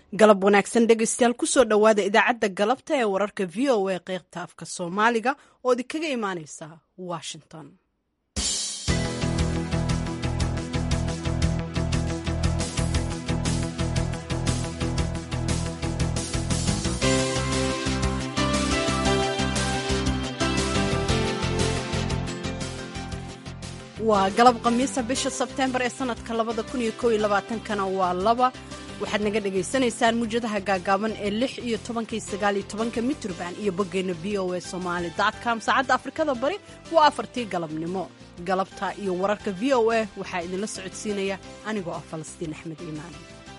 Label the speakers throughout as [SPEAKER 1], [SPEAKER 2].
[SPEAKER 1] galab wanaagsan dhegeystayaal kusoo dhowaada idaacadda galabta ee wararka v o a qeybta afka soomaaliga oo idinkaga imaaneysa washington waa galab khamiisa bisha sebteembar ee sanadka labada kun iyo kow iyo labaatankana waa laba waxaad naga dhagaysanaysaan muwjadaha gaagaaban ee lix iyo tobankii sagaal iyo tobanka mitrban iyo boggeenna v o a somaali com saacadda afrikada bari waa afartii galabnimo galabta iyo wararka v o a waxaa idinla socodsiinaya anigoo ah falastiin axmed iimaan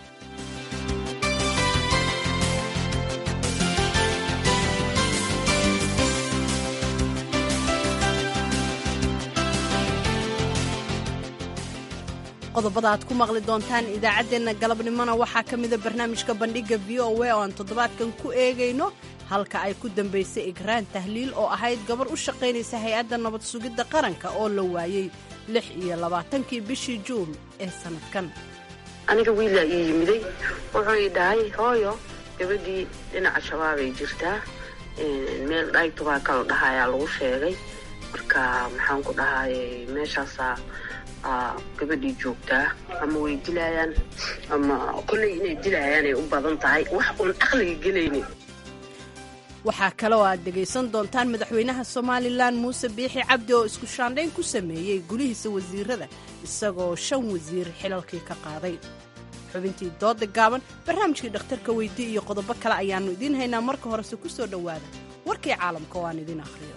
[SPEAKER 1] qodobada aad ku maqli doontaan idaacaddeenna galabnimona waxaa ka mida barnaamijka bandhigga v o a oo aan toddobaadkan ku eegayno halka ay ku dambaysay igraan tahliil oo ahayd gabar u shaqaynaysa hay-adda nabad sugidda qaranka oo la waayey lix iyo labaatankii bishii juun ee sannadkan
[SPEAKER 2] aniga wiilaa ii yimiday wuxuu ii dhahay hooyo gabadhii dhinaca shabaabay jirtaa meel dhaygtubaa kala dhahayaa lagu sheegay marka maxaan ku dhahay meeshaasaa gabadhii joogtaa ama way dilaayaan ama kolley inay dilaayaanay u badan tahay wax uun aqliga gelaynin
[SPEAKER 1] waxaa kale oo aad dhegaysan doontaan madaxweynaha somalilan muuse biixi cabdi oo isku shaandhayn ku sameeyey gulihiisa wasiirada isagoo shan wasiir xilalkii ka qaaday xubintii dooda gaaban barnaamijkii dhakhtarka weydii iyo qodobo kale ayaannu idiin haynaa marka horese ku soo dhowaada warkii caalamka oo aan idiin akhriyo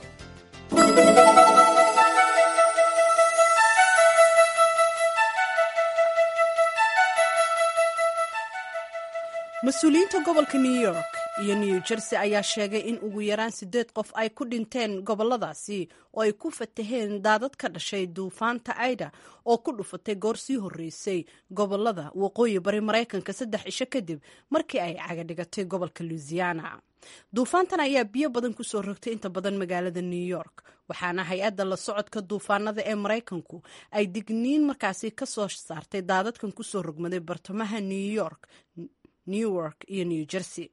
[SPEAKER 1] mas-uuliyiinta gobolka new york iyo new jersey ayaa sheegay in ugu yaraan siddeed qof ay ku dhinteen gobolladaasi oo ay ku fataheen daadad ka dhashay duufaanta aida oo ku dhufatay goor sii horreysay gobollada waqooyi bari maraykanka saddex cisho kadib markii ay cagadhigatay gobolka louisiana duufaantan ayaa biyo badan ku soo rogtay inta badan magaalada new york waxaana hay-adda la socodka duufaanada ee maraykanku ay digniin markaasi ka soo saartay daadadkan kusoo rogmaday bartamaha new york newark iyo new jersey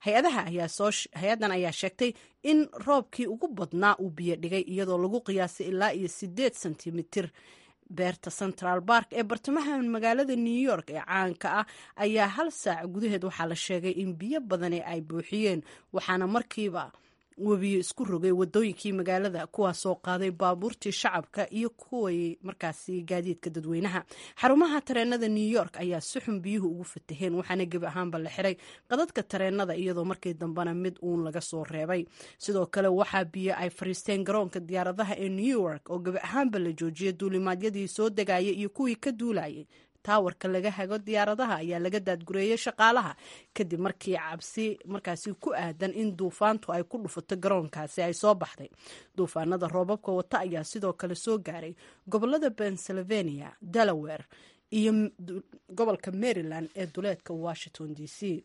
[SPEAKER 1] hay-addan ayaa sheegtay in roobkii ugu badnaa uu biyo dhigay iyadoo lagu qiyaasay ilaa iyo siddeed sentimitir beerta central bark ee bartamaha magaalada new york ee caanka ah ayaa hal saac gudaheed waxaa la sheegay in biyo badani ay buuxiyeen waxaana markiiba webiyo isku rogay wadooyinkii magaalada kuwaasoo qaaday baabuurtii shacabka iyo kuway markaasi gaadiidka dadweynaha xarumaha tareenada new york ayaa si xun biyuhu ugu fataheen waxaana gebi ahaanba la xiray qadadka tareenada iyadoo markii dambena mid uun laga soo reebay sidoo kale waxaa biyo ay fariisteen garoonka diyaaradaha ee new york oo gebi ahaanba la joojiyay duulimaadyadii soo degayay iyo kuwii ka duulayay taawarka laga hago diyaaradaha ayaa laga daadgureeyey shaqaalaha kadib markii cabsi markaasi ku aadan in duufaantu ay ku dhufato garoonkaasi ay soo baxday duufaanada roobabka wata ayaa sidoo kale soo gaaray gobolada pennsylvania delaware iyo gobolka maryland ee duleedka washington d c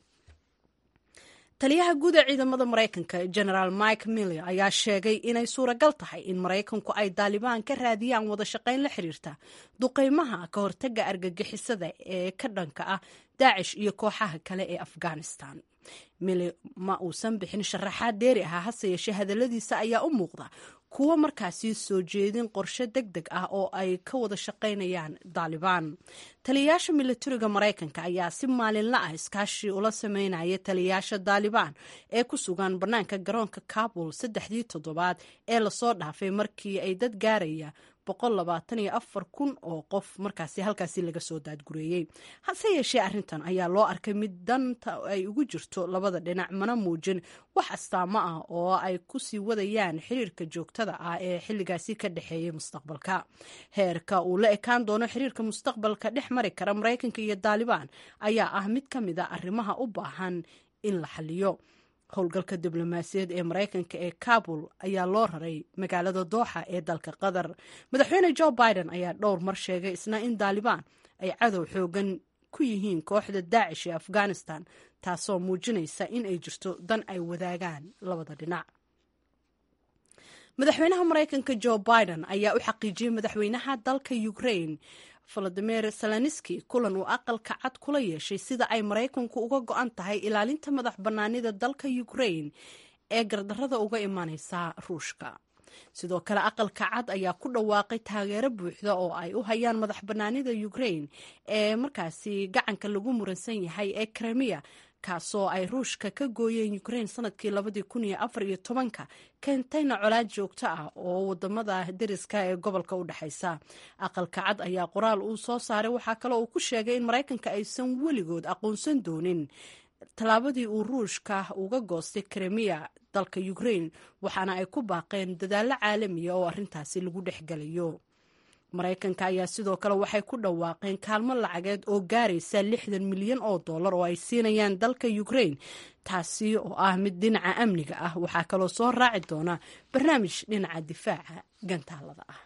[SPEAKER 1] taliyaha guud ee ciidamada maraykanka generaal mike miller ayaa sheegay inay suuragal tahay in maraykanku ay daalibaan ka raadiyaan wada shaqayn la xiriirta duqeymaha ka hortaga argagixisada ee ka dhanka ah daacish iyo kooxaha kale ee afghanistan miller ma uusan bixin sharaxaad dheeri ah hase yeeshee hadalladiisa ayaa u muuqda kuwo markaasi soo jeedin qorshe deg deg ah oo ay ka wada shaqaynayaan daalibaan taliyayaasha militariga maraykanka ayaa si maalinla ah iskaashi ula sameynaya taliyayaasha daalibaan ee ku sugan bannaanka garoonka kabul saddexdii toddobaad ee lasoo dhaafay markii ay dad gaaraya kun oo qof markaasi halkaasi laga soo daadgureeyey hase yeeshee arrintan ayaa loo arkay mid danta ay ugu jirto labada dhinac mana muujin wax astaamo ah oo ay ku sii wadayaan xiriirka joogtada ah ee xilligaasi ka dhexeeyay mustaqbalka heerka uu la ekaan doono xiriirka mustaqbalka dhex mari kara maraykanka iyo daalibaan ayaa ah mid ka mid a arrimaha u baahan in la xaliyo howlgalka diblomaasiyaed ee maraykanka ee kabul ayaa loo raray magaalada dooxa ee dalka qatar madaxweyne jo biden ayaa dhowr mar sheegay isna in daalibaan ay cadow xoogan ku yihiin kooxda daacish ee afghanistan taasoo muujinaysa in ay jirto dan ay wadaagaan labada dhinac madaxweynaha maraykanka jo biden ayaa u xaqiijiyey madaxweynaha dalka ukraine valadimir seleniski kulan uu aqalka cad kula yeeshay sida ay maraykanku uga go-an tahay ilaalinta madax bannaanida dalka ukrain ee gardarrada uga imanaysa ruushka sidoo kale aqalka cad ayaa ku dhawaaqay taageero buuxda oo ay u hayaan madax bannaanida ukrain ee markaasi gacanka lagu muransan yahay ee kremiya kaasoo ay ruushka ka gooyeen ukrain sanadkii labadii kun iyo afar iyo tobanka keentayna colaad joogto ah oo wadamada deriska ee gobolka u dhexaysa aqalka cad ayaa qoraal uu soo saaray waxaa kale uu ku sheegay in maraykanka aysan weligood aqoonsan doonin tallaabadii uu ruushka uga goostay kremiya dalka ukrain waxaana ay ku baaqeen dadaallo caalamiya oo arrintaasi lagu dhexgelayo maraykanka ayaa sidoo kale waxay ku dhawaaqeen kaalmo lacageed oo gaaraysa lixdan milyan oo dollar oo ay siinayaan dalka ukrain taasi oo ah mid dhinaca amniga ah waxaa kaloo soo raaci doona barnaamij dhinaca difaaca gantaalada ah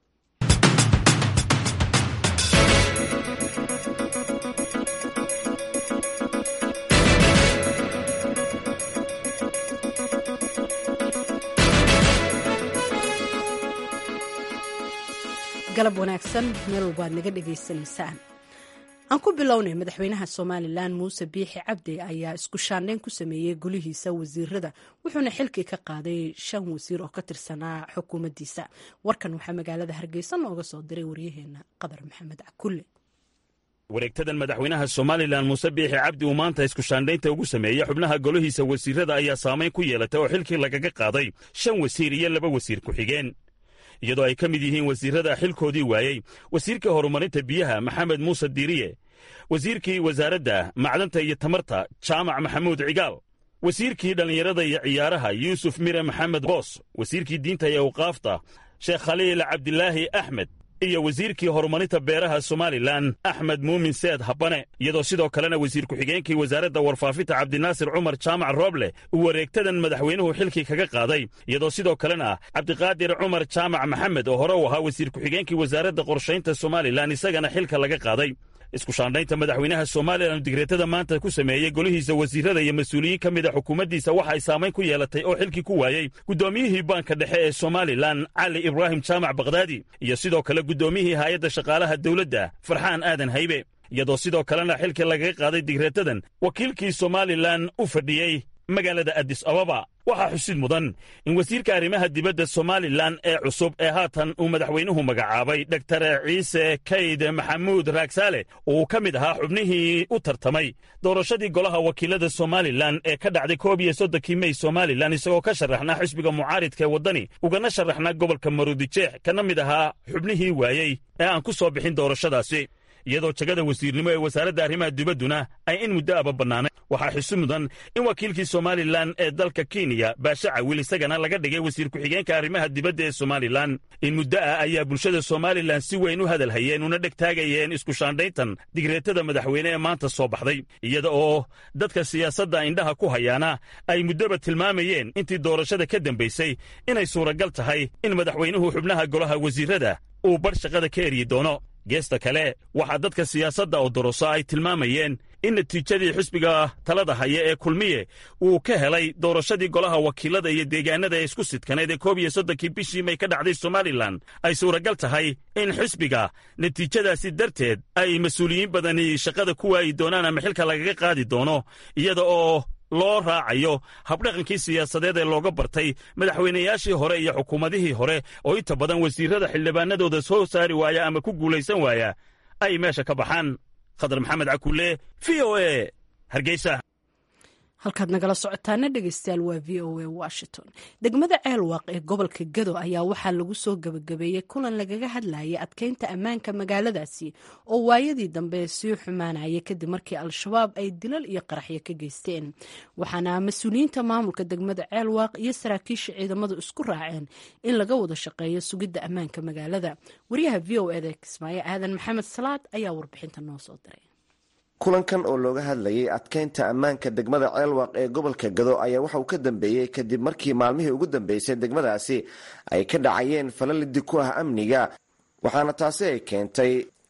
[SPEAKER 1] galab wanaagsan meel walbaad naga dhegaysanaysaan aan ku bilownay madaxweynaha somalilan muuse biixi cabdi ayaa isku shaandhayn ku sameeyey golihiisa wasiirada wuxuuna xilkii ka qaaday shan wasiir oo ka tirsanaa xukuumaddiisa warkan waxaa magaalada hargeysa nooga soo diray waryaheena qadar maxamed cakulle
[SPEAKER 3] wareegtadan madaxweynaha somalilan muuse biixi cabdi uu maanta isku shaandhaynta ugu sameeyey xubnaha golihiisa wasiirada ayaa saamayn ku yeelatay oo xilkii lagaga qaaday shan wasiir iyo laba wasiir ku-xigeen iyadoo ay ka mid yihiin wasiirrada xilkoodii waayey wasiirkii horumarinta biyaha maxamed muuse diiriye wasiirkii wasaaradda macdanta iyo tamarta jaamac maxamuud cigaal wasiirkii dhallinyarada iyo ciyaaraha yuusuf mire maxamed boos wasiirkii diinta iyo awqaafta sheekh khaliil cabdilaahi axmed iyo wasiirkii horumarinta beeraha somalilan axmed muumin seed habane iyadoo sidoo kalena wasiir ku-xigeenkii wasaaradda warfaafinta cabdinaasir cumar jaamac rooble uu wareegtadan madaxweynuhu xilkii kaga qaaday iyadoo sidoo kalena cabdiqaadir cumar jaamac maxamed oo hore u ahaa wasiir ku-xigeenkii wasaaradda qorshaynta somalilan isagana xilka laga qaaday isku shaandhaynta madaxweynaha somalilan digreetada maanta ku sameeyey golihiisa wasiirada iyo mas-uuliyiin ka mid a xukuumaddiisa waxa ay saamayn ku yeelatay oo xilkii ku waayey guddoomiyihii baanka dhexe ee somalilan cali ibraahim jaamac bakhdaadi iyo sidoo kale guddoomiyihii haayadda shaqaalaha dawladda farxaan aadan haybe iyadoo sidoo kalena xilkii lagaga qaaday digreetadan wakiilkii somalilan u fadhiyey magaalada addis ababa waxaa xusid mudan in wasiirka arrimaha dibadda somalilan ee cusub ee haatan uu madaxweynuhu magacaabay doktar ciise kayd maxamuud raagsaale uu ka mid ahaa xubnihii u tartamay doorashadii golaha wakiilada somalilan ee ka dhacday koob iyo soddonkii mey somalilan isagoo ka sharaxnaa xisbiga mucaaridka ee waddani ugana sharaxnaa gobolka maruudijeex kana mid ahaa xubnihii waayey ee aan ku soo bixin doorashadaasi iyadoo jagada wasiirnimo ee wasaaradda arrimaha dibadduna ay in muddo aba bannaanay waxaa xusi mudan in wakiilkii somalilan ee dalka kenya baashe cawil isagana laga dhigay wasiir ku-xigeenka arrimaha dibadda ee somalilan in muddo ah ayaa bulshada somalilan si weyn u hadalhayeen una dheg taagayeen isku shaandhayntan digreetada madaxweyne ee maanta soo baxday iyada oo dadka siyaasadda indhaha ku hayaana ay muddoba tilmaamayeen intii doorashada ka dambaysay inay suuragal tahay in madaxweynuhu xubnaha golaha wasiirrada uu bar shaqada ka eryi doono geesta kale waxaa dadka siyaasadda oo doroso ay tilmaamayeen in natiijadii xisbiga talada haya ee kulmiye uu ka helay doorashadii golaha wakiilada iyo deegaanada ee isku sidkaneed ee koob iyo soddonkii bishii may ka dhacday somalilan ay suuragal tahay in xisbiga natiijadaasi darteed ay mas-uuliyiin badani shaqada ku waayi doonaan ama xilka lagaga qaadi doono iyada oo loo raacayo habdhaqankii siyaasadeed ee looga bartay madaxweynayaashii hore iyo xukuumadihii hore oo inta badan wasiirrada xildhibaanadooda soo saari waaya ama ku guulaysan waaya ay meesha ka baxaan khadar maxamed cakulle v o e hargeysa
[SPEAKER 1] halkaad nagala socotaana dhegeystayaal waa v o a washington degmada ceelwaaq ee gobolka gado ayaa waxaa lagu soo gebagabeeyey kulan lagaga hadlayay adkeynta ammaanka magaaladaasi oo waayadii dambe sii xumaanaya kadib markii al-shabaab ay dilal iyo qaraxyo ka geysteen waxaana mas-uuliyiinta maamulka degmada ceelwaaq iyo saraakiisha ciidamadu isku raaceen in laga wada shaqeeyo sugidda ammaanka magaalada wariyaha v o eda kismaayo aadan maxamed salaad ayaa warbixinta noo soo diray
[SPEAKER 4] kulankan oo looga hadlayay adkeynta ammaanka degmada ceelwaaq ee gobolka gado ayaa waxa uu ka dambeeyey kadib markii maalmihii ugu dambeysay degmadaasi ay ka dhacayeen falalidi ku ah amniga waxaana taasi ay keentay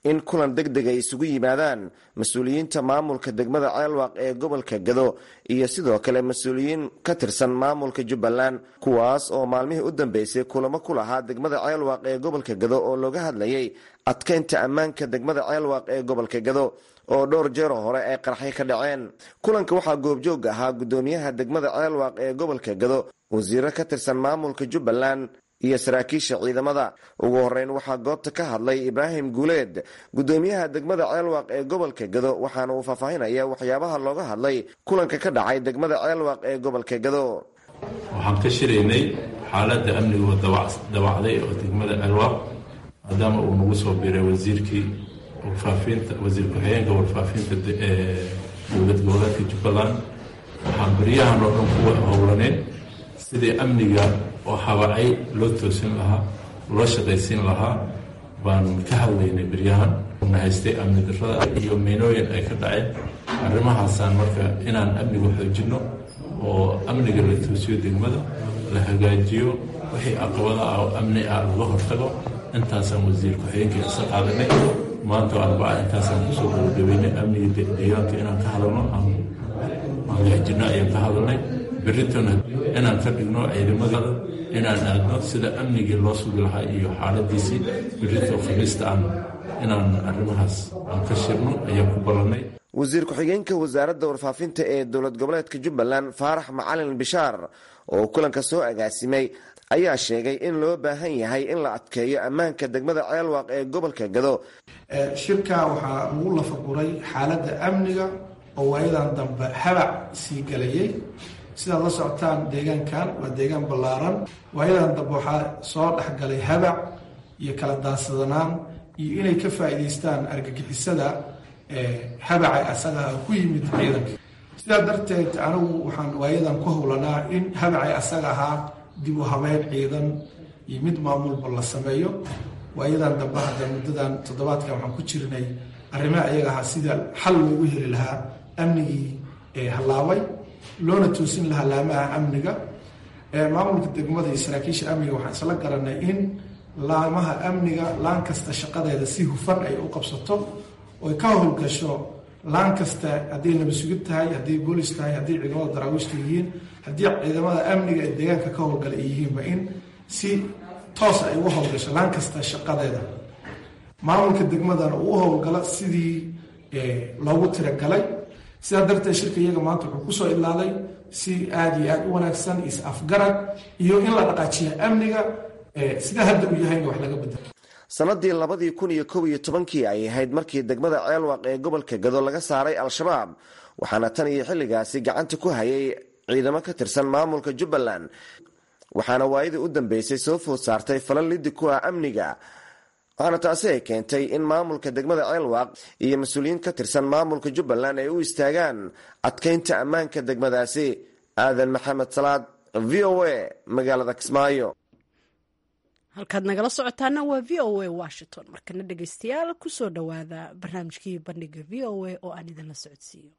[SPEAKER 4] in kulan deg deg ay isugu yimaadaan mas-uuliyiinta maamulka degmada ceelwaaq ee gobolka gado iyo sidoo kale mas-uuliyiin ka tirsan maamulka jubbaland kuwaas oo maalmihii u dambeysay kulamo ku lahaa degmada ceelwaaq ee gobolka gado oo looga hadlayay adkeynta ammaanka degmada ceelwaaq ee gobolka gado oo dhowr jeero hore ay qarxay ka dhaceen kulanka waxaa goobjoog ahaa guddoomiyaha degmada ceelwaaq ee gobolka gado wasiiro ka tirsan maamulka jubbaland iyo saraakiisha ciidamada ugu horeyn waxaa goobta ka hadlay ibraahim guuleed guddoomiyaha degmada ceelwaaq ee gobolka gado waxaana uu faahfaahinaya waxyaabaha looga hadlay kulanka ka dhacay degmada ceelwaaq ee gobolka gado
[SPEAKER 5] waxaan ka shiraynay xaaladda amniga dawacday oo degmada ceelwaaq maadaama uu nagu soo biiray wasiirkii warfaafinta wasiir ku-xigeenka warfaafinta dowlad goboleedka jubbaland waxaan baryahan oo dhan kuwa howlaneen sidii amniga oo habacay loo toosin lahaa loo shaqaysiin lahaa baan ka hadlaynay beryahan na haystay amni darrada iyo meynooyin ay ka dhaceen arrimahaasaan marka inaan amniga xoojinno oo amniga la toosiyo degmada la hagaajiyo wixii aqabada ah oo amni ah laga hortago intaasaan wasiir ku-xigeenkii isa qaadanay maanta oo arbaca intaasaan kusoo gabagabeynay amniga deegaanka inaan ka hadalno aan hagaajinno ayaan ka hadalnay berritona inaan ka dhigno ciidamada inaan aadno sida amnigii loo sugi lahaa iyo xaaladiisii berrito khamiista aan inaan arrimahaas aan ka shirno ayaan ku ballannay
[SPEAKER 4] wasiir ku-xigeenka wasaaradda warfaafinta ee dowlad goboleedka jubbaland faarax macalin bishaar oo kulanka soo agaasimay ayaa sheegay in loo baahan yahay in la adkeeyo ammaanka degmada ceelwaaq ee gobolka gado
[SPEAKER 6] shirka waxaa lagu lafaguray xaaladda amniga oo waayadan dambe habac sii galayay sidaad la socotaan deegaankan waa deegaan ballaaran waayadan dambe waxaa soo dhexgalay habac iyo kala daansadanaan iyo inay ka faa'iidaystaan argagixisada habaca asaga ku yimid ciidanka sidaa darteed anigu waxaan waayadan ku howlanaa in habacay asaga ahaa dib u habeyn ciidan iyo mid maamulba la sameeyo waayadan dambe hadda muddadan toddobaadkan waxaan ku jirnay arrimaha ayaga ahaa sida xal loogu heli lahaa amnigii hallaabay loona toosin lahaa laamaha amniga maamulka degmada iyo saraakiisha amniga waxaan isla garanay in laamaha amniga laan kasta shaqadeeda si hufan ay u qabsato oy ka howlgasho laan kasta hadday nabasugid tahay hadday boolis tahay hadday ciidamada daraawiishta yihiin haddii ciidamada amniga ee deegaanka ka howlgala ay yihiinba in si toos ay uga howlgasho laan kasta shaqadeeda maamulka degmadana uu u howlgalo sidii loogu tiragalay sidaa darteed shirka iyaga maanta wuxuu kusoo ilaalay si aada iyo aada u wanaagsan is afgarad iyo in la dhaqaajiya amniga sida hadda uu yahayna wax laga bedelo
[SPEAKER 4] sanadii labadii kun iyo kow iyo tobankii ay ahayd markii degmada ceelwaaq ee gobolka gado laga saaray al-shabaab waxaana tan iyo xilligaasi gacanta ku hayay ciidamo ka tirsan maamulka jubbaland waxaana waayadii u dambeysay soo food saartay falan liddi ku ah amniga waxaana taasi ay keentay in maamulka degmada ceelwaaq iyo mas-uuliyiin ka tirsan maamulka jubbaland ay u istaagaan adkeynta ammaanka degmadaasi aadan maxamed salaad v o a magaalada kismaayo
[SPEAKER 1] halkaad nagala socotaana waa v o a washington markana dhegeystayaal kusoo dhowaada barnaamijkii bandhiga v o a oo aan idinla socodsiiyo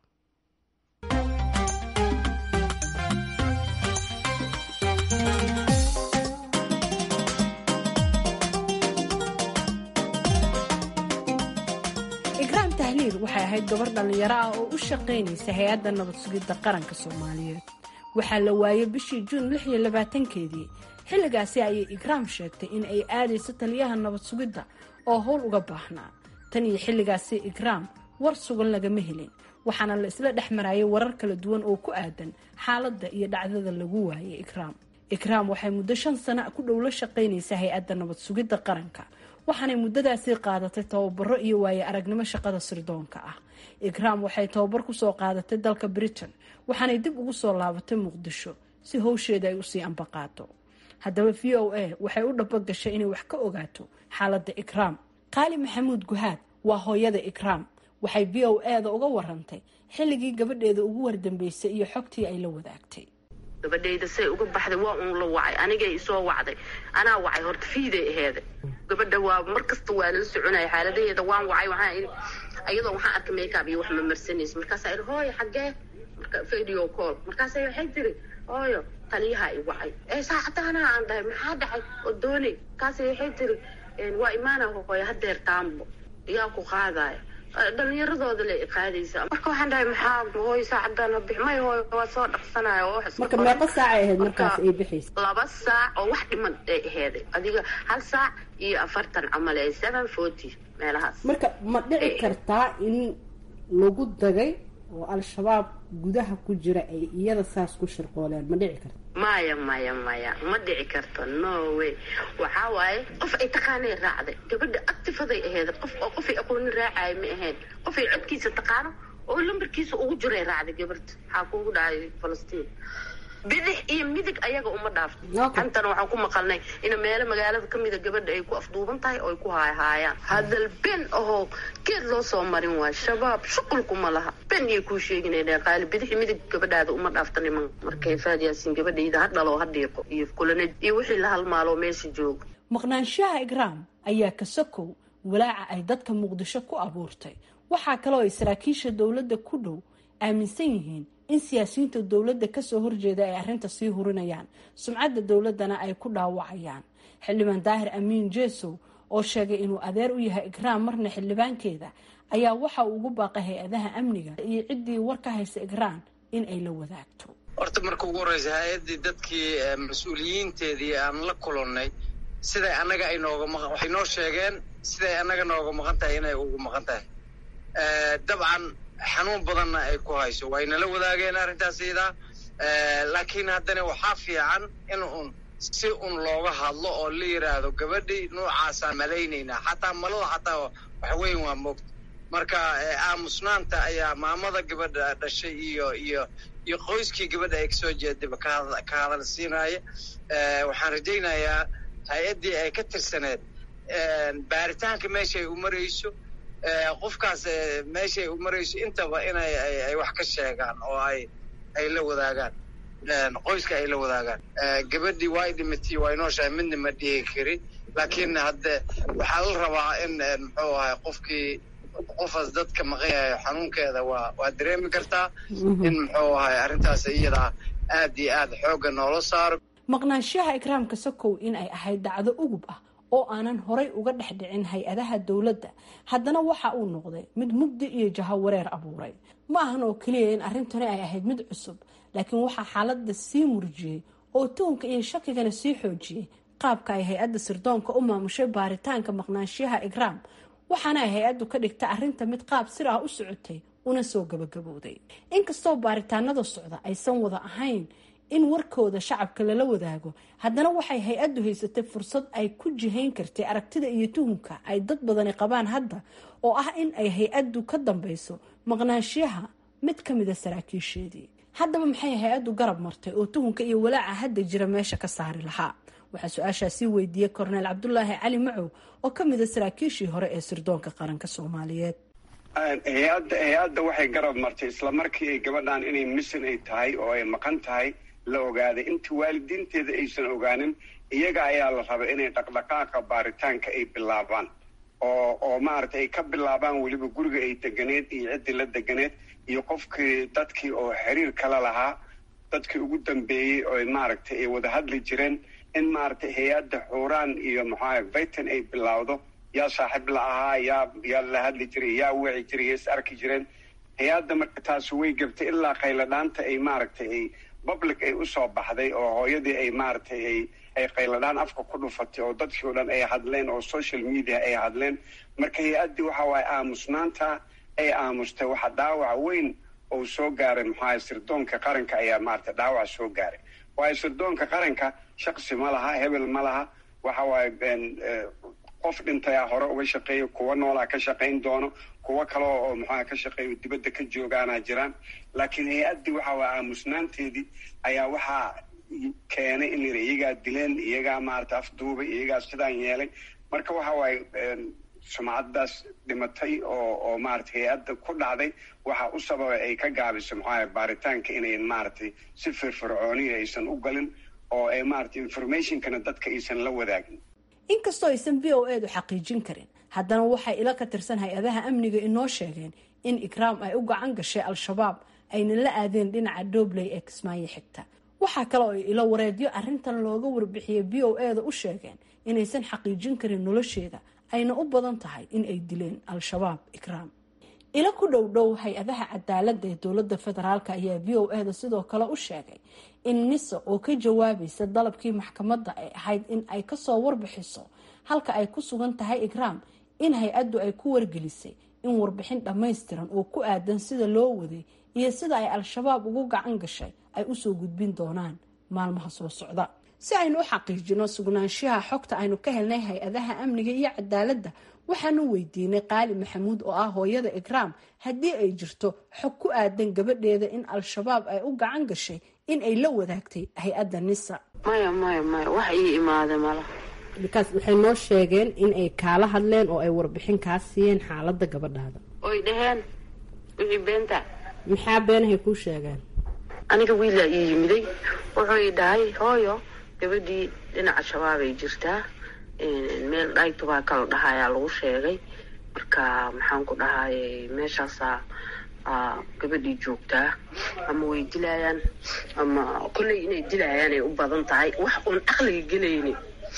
[SPEAKER 1] ikraam tahliil waxay ahayd gabar dhallinyaro ah oo u shaqaynaysa hay-adda nabad sugidda qaranka soomaaliyeed waxaa la waayay bishii juun lix iyo labaatankeedii xilligaasi ayay ikraam sheegtay in ay aadayso taliyaha nabad sugidda oo howl uga baahnaa tan iyo xilligaasi ikraam war sugan lagama helin waxaana la isla dhex marayay warar kala duwan oo ku aadan xaaladda iyo dhacdada lagu waayay ikraam ikraam waxay muddo shan sana ku dhow la shaqaynaysa hay-adda nabad sugidda qaranka waxaanay muddadaasi qaadatay tababaro iyo waaye aragnimo shaqada sirdoonka ah ikraam waxay tababar kusoo qaadatay dalka britain waxaanay dib ugu soo laabatay muqdisho si howsheeda ay usii ambaqaato haddaba v o a waxay u dhabogashay inay wax ka ogaato xaaladda ikraam qaali maxamuud guhaad waa hooyada ikraam waxay v o a da uga warantay xilligii gabadheeda ugu wardambeysay iyo xogtii ay la wadaagtay
[SPEAKER 2] gabadhayda say uga baxday waa uun la wacay anigay isoo wacday anaa wacay horta fiiday aheeda gabadha waa mar kasta waa la soconaya xaaladaheeda waan wacay waxaa iyadoo waxaan arkay makeup iyo wax ma marsanaysa markaasaa idhi hooyo xaggee marka video call markaasa waxay tiri hooyo taliyaha i wacay ee saacadaanaa aan dhahay maxaa dhacay oo doonay markaasa waxay tiri waa imaana hooyo hadeer taambo yaa ku qaadaya dhalinyaradooda le qaadaysa marka waxaan dhahay maxaa hooy saacadaan bix may hooy waa soo dhaqsanaya oo wax
[SPEAKER 1] marka meeqa saacay ahayd markaas ay bixaysa
[SPEAKER 2] laba saac oo wax dhiman ay aheeday adiga hal saac iyo afartan camal ee seven forty meelahaas
[SPEAKER 1] marka ma dhici kartaa in lagu dagay oo al-shabaab gudaha ku jira ay iyada saas ku shirqooleen ma dhici karta
[SPEAKER 2] maya maya maya ma dhici karto no way waxaa waaye qof ay taqaanay raacday gabadha actifaday aheed qof oo qofay aqooni raacaya ma ahayn qofay codkiisa taqaano oo lambarkiisa ugu jiray raacday gabarta maxaa kuugu dhacay falastiin bidix iyo midig ayaga uma dhaafto antana waxaan ku maqalnay in meelo magaalada kamida gabadha ay ku afduuban tahay oo ay ku haayhaayaan hadal ben ahoo geed loo soo marin waayo shabaab shuqulkuma laha ben iyo kuu sheeginayna qaali bidix iyo midig gabadhaada uma dhaafta niman markay faad yaasiin gabadhayda ha dhalo ha dhiiqo iyo kulanad iyo wixii la halmaalo meesha jooga
[SPEAKER 1] maqnaanshaha igraam ayaa ka sokow walaaca ay dadka muqdisho ku abuurtay waxaa kaloo ay saraakiisha dowladda ku dhow aaminsan yihiin in siyaasiyiinta dowladda kasoo horjeeda ay arrinta sii hurinayaan sumcadda dowladdana ay ku dhaawacayaan xildhibaan daahir amiin jesow oo sheegay inuu adeer u yahay igraam marna xildhibaankeeda ayaa waxa uu ugu baaqay hay-adaha amniga iyo ciddii war ka haysa igraam in ay la wadaagto
[SPEAKER 7] horta marka ugu horreysa hay-addii dadkii mas-uuliyiinteedii aan la kulannay siday annaga ay nooga maq waxay noo sheegeen siday annaga nooga maqan tahay inay ugu maqan tahay dabcan xanuun badanna ay ku hayso waynala wadaageen arrintaas iyadaa laakiin haddana waxaa fiican in un si un looga hadlo oo la yidhaahdo gabadhii noocaasaan malaynaynaa xataa malada xataa wax weyn waa moogta marka aamusnaanta ayaa maamada gabadha dhashay iyo iyo iyo qoyskii gabadha ay kasoo jeedaba ka hadal siinaya waxaan rajaynayaa hay-addii ay ka tirsaneed baaritaanka meeshaay u marayso qofkaas meeshay u marayso intaba inay ay wax ka sheegaan oo ay ay la wadaagaan qoyska ay la wadaagaan gabadhii waa y dhimatay waa inooshahay midna ma dhihi kari laakiin hadde waxaa la rabaa in muxuu ahay qofkii qofaas dadka maqan yahay xanuunkeeda waa waa dareemi kartaa in muxuu ahay arrintaas iyadaa aad iyo aad xoogga noola saaro
[SPEAKER 1] maqnaanshaha ikraamka sokow in ay ahayd dacdo ugub ah oo aanan horay uga dhex dhicin hay-adaha dowladda haddana waxa uu noqday mid mugdi iyo jahawareer abuuray ma ahan oo keliya in arrintani ay ahayd mid cusub laakiin waxaa xaaladda sii murjiyey oo tuhunka iyo shakigana sii xoojiyey qaabka ay hay-adda sirdoonka u maamushay baaritaanka maqnaanshaha igraam waxaana ay hay-addu ka dhigta arrinta mid qaab sir ah u socotay una soo gabagabowday inkastoo baaritaanada socda aysan wada ahayn in warkooda shacabka lala wadaago haddana waxay hay-addu haysatay fursad ay ku jihayn kartay aragtida iyo tuhunka ay dad badani qabaan hadda oo ah in ay hay-addu ka dambeyso maqnaanshiyaha mid ka mida saraakiisheedii haddaba maxay hay-addu garab martay oo tuhunka iyo walaaca hadda jira meesha ka saari lahaa waxaa su-aashaasii weydiiyey korneel cabdulaahi cali macow oo ka mida saraakiishii hore ee sirdoonka qaranka soomaaliyeed
[SPEAKER 8] hay-adda hay-adda waxay garab martay isla markii ay gabadhan inay misan ay tahay oo ay maqan tahay la ogaaday inta waalidiinteeda aysan ogaanin iyaga ayaa la rabay inay dhaqdhaqaaqa baaritaanka ay bilaabaan oo oo maaragtay ay ka bilaabaan weliba guriga ay deganeed iyo ciddii la deganeed iyo qofkii dadkii oo xiriir kala lahaa dadkii ugu dambeeyey oo maaragtay ay wada hadli jireen in maaragtay hay-adda xuuraan iyo maxaa vitan ay bilaawdo yaa saaxiib la ahaa yaa yaa la hadli jiray yaa wici jiray yaa is arki jireen hay-adda marka taasi way gabtay ilaa qayladhaanta ay maaragtay ay public ay usoo baxday oo hooyadii ay maaragtay ay ay qayladhaan afka ku dhufatay oo dadkii o dhan ay hadleen oo social media ay hadleen marka hay-addii waxa waaye aamusnaanta ay aamustay waxa dhaawac weyn oo soo gaaray maxaa sirdoonka qaranka ayaa maaragtay dhaawac soo gaaray waayo sirdoonka qaranka shaqsi ma laha hebel ma laha waxa waaye qof dhintayaa hore uga shaqeeya kuwa noolaa ka shaqayn doono kuwo kale oo maxaa ka shaqeeyo dibadda ka joogaanaa jiraan laakiin hay-addii waxa waa aamusnaanteedii ayaa waxaa keenay in la iyagaa dileen iyagaa maarata afduubay iyagaa sidaan yeelay marka waxa waaye sumcaddaas dhimatay oo oo maarata hay-adda ku dhacday waxaa u sababay ay ka gaabiso maxaa baaritaanka inay maaragtay si firfircooniya aysan u galin oo ay maarata informationkana dadka aysan la wadaagin
[SPEAKER 1] inkastoo aysan v o edu xaqiijin karin haddana waxay ila ka tirsan hay-adaha amniga inoo sheegeen in ikraam ay u gacan gashay al-shabaab ayna la aadeen dhinaca dobley ee kismaayo xigta waxaa kale oo ay ilo wareedyo arrintan looga warbixiyey v o eda u sheegeen inaysan xaqiijin karin nolosheeda ayna u badan tahay in ay dileen al-shabaab ikraam ilo ku dhow dhow hay-adaha cadaaladda ee dowladda federaalk ayaa v o e da sidoo kale u sheegay in nisa oo ka jawaabaysa dalabkii maxkamadda ay ahayd in ay kasoo warbixiso halka ay ku sugan tahay ikraam in hay-addu ay ku wargelisay in warbixin dhammaystiran oo ku aadan sida loo waday iyo sida ay al-shabaab ugu gacan gashay ay usoo gudbin doonaan maalmaha soo socda si aynu u xaqiijino sugnaanshaha xogta aynu ka helnay hay-adaha amniga iyo cadaaladda waxaanu weydiinay qaali maxamuud oo ah hooyada ikraam haddii ay jirto xog ku aadan gabadheeda in al-shabaab ay u gacan gashay in ay la wadaagtay hay-adda nisa
[SPEAKER 2] maya maya maya wax ii imaada mala
[SPEAKER 1] bikaas waxay noo sheegeen in ay kaala hadleen oo ay warbixin kaa siiyeen xaaladda gabadhaada
[SPEAKER 2] oy dhaheen wixii beenta
[SPEAKER 1] maxaa beenahay kuu sheegeen
[SPEAKER 2] aniga wiilaa ii yimiday wuxuu ii dhahay hooyo gabadhii dhinaca shabaabay jirtaa meel dhaytubaa kala dhahayaa lagu sheegay marka maxaan ku dhahayay meeshaasaa gabadhii joogtaa ama way dilayaan ama kolley inay dilayaan ay u badan tahay wax uun caqliga gelayni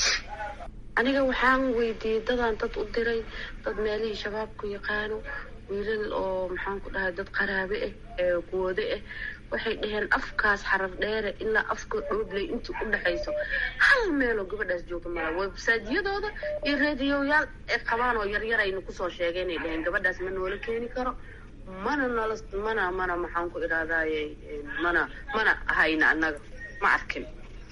[SPEAKER 2] aniga waxaan weydiiyey dadaan dad u diray dad meelihii shabaabku yaqaano wiilal oo maxaan ku dhahay dad qaraabe ah ee kuwade ah waxay dhaheen afkaas xarar dheere ilaa afka dhoobley intii u dhexayso hal meeloo gabadhaas joogta mala websaajyadooda iyo reediyoyaal ay qabaan oo yaryar aynu kusoo sheegeen ay dhaheen gabadhaas ma noola keeni karo mana nala mana mana maxaan ku idhahdaaye mana mana hayna annaga ma arkin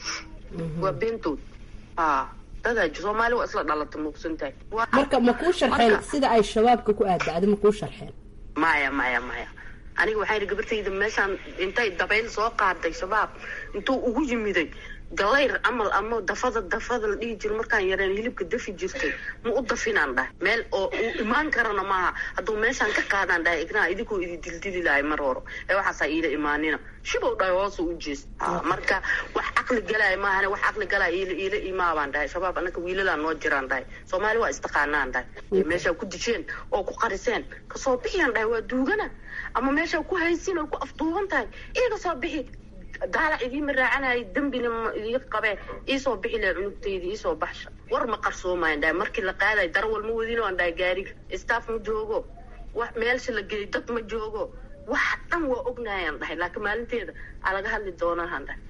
[SPEAKER 2] waa beentood a dadaa soomaali waa isla dhalata muuqsan tahay
[SPEAKER 1] marka ma kuu sharxeen sida ay shabaabka ku aadacda ma kuu sharxeen
[SPEAKER 2] maya maya maya aniga waxaa yidhi gabartayda meeshaan intay dabayl soo qaaday shabaab intuu ugu yimiday galayr camal ama dafada dafada la dhihi jiro markaan yareen hilibka dafi jirtay ma u dafinaan dhahay meel oo uu imaan karana maaha hadduu meeshaan ka qaadaan dhahay ignaa idinkoo idi dildili lahay mar horo ee waxaasaa iila imaanina shibow dhahay hoosu u jees marka wax caqli galaya maahane wax caqli galaya iila iila imaabaan dhahay shabaab annaka wiiladaa noo jiraan dhahay soomaali waa istaqaanaan dhahay meeshaa ku dijeen oo ku qariseen kasoo bixiyaan dhahay waa duugana ama meeshaa ku haysin oo ku afduuban tahay iiga soo bixi daalac idiima raacanayay dembina ma idii qabee iisoo bixi laha cunugtayda iisoo baxsha war ma qarsoomayan dhahay markii la qaadayo darawal ma wadino aan dhahay gaariga staff ma joogo wax meelsha la geeyo dad ma joogo wax dhan waa ognayaan dhahay laakiin maalinteeda aa laga hadli doonahan dhahay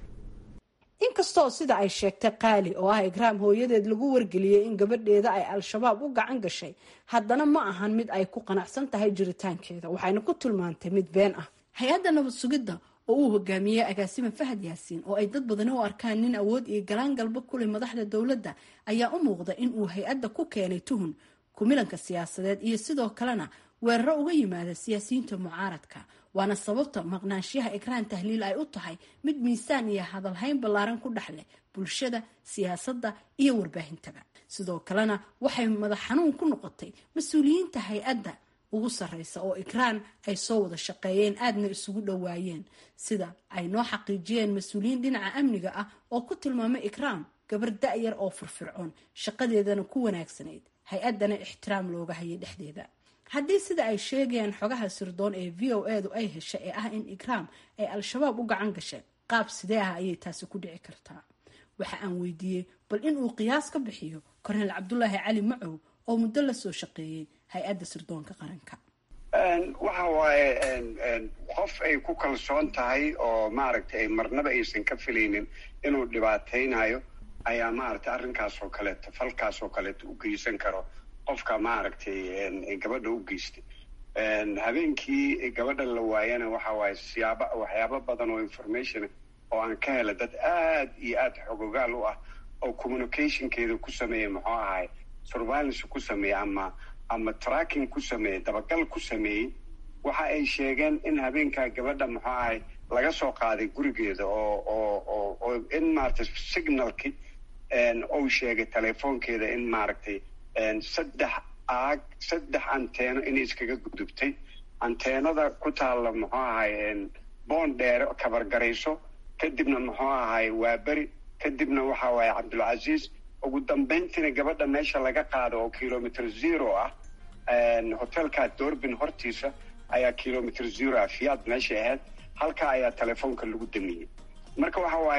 [SPEAKER 1] inkastoo sida ay sheegtay qaali oo ah ikraam hooyadeed lagu wargeliyey in gabadheeda ay al-shabaab u gacan gashay haddana ma ahan mid ay ku qanacsan tahay jiritaankeeda waxayna ku tilmaantay mid been ah hay-adda nabad sugidda oo uu hogaamiyey agaasime fahad yaasiin oo ay dad badani u arkaan nin awood iyo galaan galba kuleh madaxda dowladda ayaa u muuqda in uu hay-adda ku keenay tuhun kumilanka siyaasadeed iyo sidoo kalena weeraro uga yimaada siyaasiyiinta mucaaradka waana sababta maqnaanshiyaha ikraan tahliil ay u tahay mid miisaan iyo hadalhayn ballaaran ku dhex leh bulshada siyaasadda iyo warbaahintaba sidoo kalena waxay madax xanuun ku noqotay mas-uuliyiinta hay-adda ugu sarreysa oo ikraan ay soo wada shaqeeyeen aadna isugu dhowaayeen sida ay noo xaqiijiyeen mas-uuliyiin dhinaca amniga ah oo ku tilmaamay ikraam gabar da-yar oo firfircoon shaqadeedana ku wanaagsanayd hay-addana ixtiraam looga hayay dhexdeeda haddii sida ay sheegayaan xogaha sirdoon ee v o edu ay heshay ee ah in ikraam ay al-shabaab u gacan gashay qaab sidee ah ayay taasi ku dhici kartaa waxa aan weydiiyey bal inuu qiyaas ka bixiyo korneel cabdulaahi cali macow oo muddo la soo shaqeeyey hay-adda sirdoonka qaranka
[SPEAKER 8] waxa waaye qof ay ku kalsoon tahay oo maaragtay ay marnaba aysan ka filaynin inuu dhibaataynayo ayaa maaragtay arrinkaas oo kaleeto falkaas oo kaleeto u geysan karo qofka maaragtay gabadha u geystay habeenkii gabadha la waayana waxa waaye siyaaba waxyaabo badan oo information oo aan ka hela dad aad iyo aad xogogaal u ah oo communicationkeeda ku sameeya muxuu ahay surveillance ku sameeya ama ama tracking ku sameeyey dabagal ku sameeyey waxa ay sheegeen in habeenkaa gabadha muxuu ahay laga soo qaaday gurigeeda oo oo oo oo in maaragtay signalki uu sheegay telefoonkeeda in maaragtay saddex aag saddex anteeno inay iskaga gudubtay anteenada ku taalla muxuu ahay boon dheere kabargarayso kadibna muxuu ahay waaberi kadibna waxa waaye cabdulcasiis ugu dambayntiina gabadha meesha laga qaado oo kilomitr zero ah hotelka doorbin hortiisa ayaa kilomitr zero ah fiyaad meeshay ahayd halkaa ayaa telefoonka lagu damiyey marka waxa waaye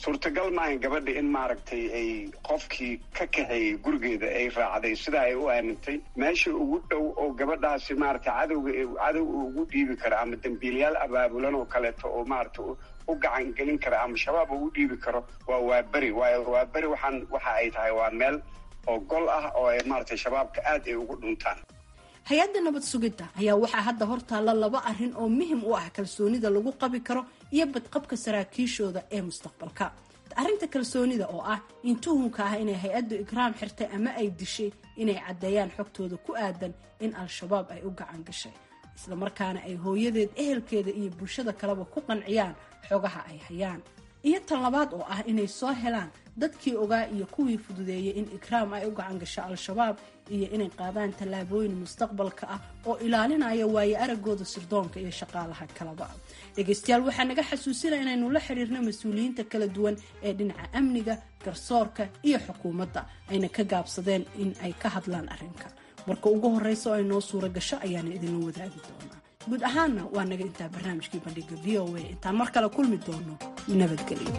[SPEAKER 8] suurtagal maahan gabadha in maaragtay ay qofkii ka kaxeeyey gurigeeda ay raacday sidaa ay u aamintay meesha ugu dhow oo gabadhaasi maaragtay cadowga cadow uu ugu dhiibi karo ama dembiilayaal abaabulan oo kaleeto oo maaragtay u gacan gelin kara ama shabaab ugu dhiibi karo waa waaberi waayo waaberi waxaan waxa ay tahay waa meel oo gol ah oo ay maaragtay shabaabka aad ay ugu dhuntaan
[SPEAKER 1] hay-adda nabad sugidda ayaa waxaa hadda hortaalla laba arrin oo muhim u ah kalsoonida lagu qabi karo iyo badqabka saraakiishooda ee mustaqbalka arrinta kalsoonida oo ah in tuhunka ah inay hay-addu ikraam xirtay ama ay dishay inay caddeeyaan xogtooda ku aadan in al-shabaab ay u gacan gashay islamarkaana ay hooyadeed ehelkeeda iyo bulshada kaleba ku qanciyaan xogaha ay hayaan iyo tan labaad oo ah inay soo helaan dadkii ogaa iyo kuwii fududeeyay in ikraam ay u gacan gasho al-shabaab iyo inay qaadaan tallaabooyin mustaqbalka ah oo ilaalinaya waaye aragooda sirdoonka iyo shaqaalaha kalaba dhegaystayaal waxaa naga xasuusina inaynu la xiriirno mas-uuliyiinta kala duwan ee dhinaca amniga garsoorka iyo xukuumadda ayna ka gaabsadeen in ay ka hadlaan arrinka marka ugu horeysa oo ay noo suura gasho ayaana idinla wadaagi doonaa guud ahaanna waa naga intaa barnaamijkii bandhiga v o a intaan mar kale kulmi doono nabadgelyo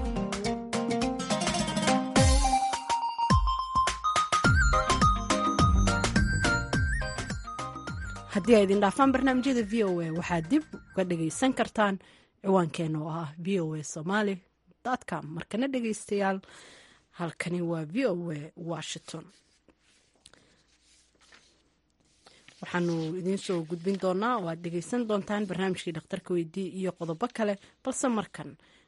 [SPEAKER 1] haddii ay idin dhaafaan barnaamijyada v o a waxaad dib uga dhagaysan kartaan ciwaankeena oo ah v o a somaly com markana dhegaystayaal halkani waa v o a washington waxaanu idiin soo gudbin doonaa oo aad dhegaysan doontaan barnaamijkii dhakhtarka weydii iyo qodobo kale balse markan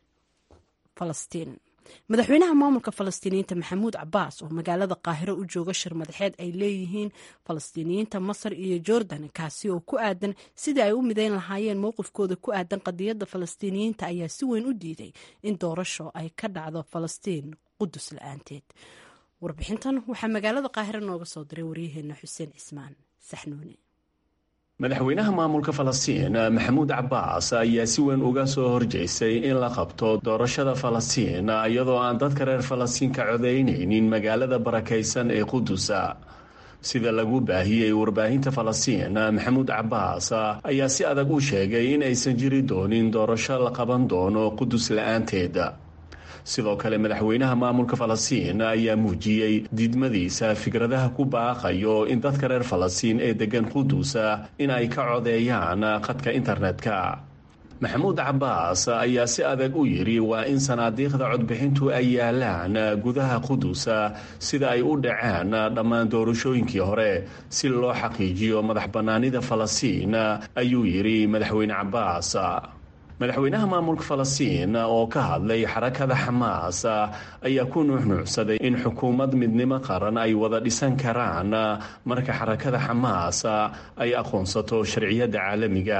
[SPEAKER 1] falastiin madaxweynaha maamulka falastiiniyiinta maxamuud cabaas oo magaalada qaahiro u jooga shir madaxeed ay leeyihiin falastiiniyiinta masar iyo jordan kaasi oo ku aadan sidii ay u midayn lahaayeen mowqifkooda ku aadan qadiyadda falastiiniyiinta ayaa si weyn u diiday in doorasho ay ka dhacdo falastiin qudus la-aanteed warbixintan waxaa magaalada qaahiro nooga soo diray waryaheena xuseen cismaan saxnuuni
[SPEAKER 9] madaxweynaha maamulka falastiin maxamuud cabaas ayaa si weyn uga soo horjeystay in la qabto doorashada falastiin iyadoo aan dadka reer falastiin ka codaynaynin magaalada barakaysan ee qudusa sida lagu baahiyey warbaahinta falastiin maxamuud cabaas ayaa si adag u sheegay in aysan jiri doonin doorasho la qaban doono qudus la-aanteed sidoo kale madaxweynaha maamulka falastiin ayaa muujiyey diidmadiisa fikradaha ku baaqayo in dadka reer falastiin ee degan qudusa in ay ka codeeyaan khadka internetka maxamuud cabaas ayaa si adag u yidhi waa in sanaadiiqda codbixintu ay yaalaan gudaha qudusa sida ay u dhaceen dhammaan doorashooyinkii hore si loo xaqiijiyo madax bannaanida falastiin ayuu yidhi madaxweyne cabaas madaxweynaha maamulka falastiin oo ka hadlay xarakada xamaas ayaa ku nuuxnuucsaday in xukuumad midnimo qaran ay wada dhisan karaan marka xarakada xamaas ay aqoonsato sharciyadda caalamiga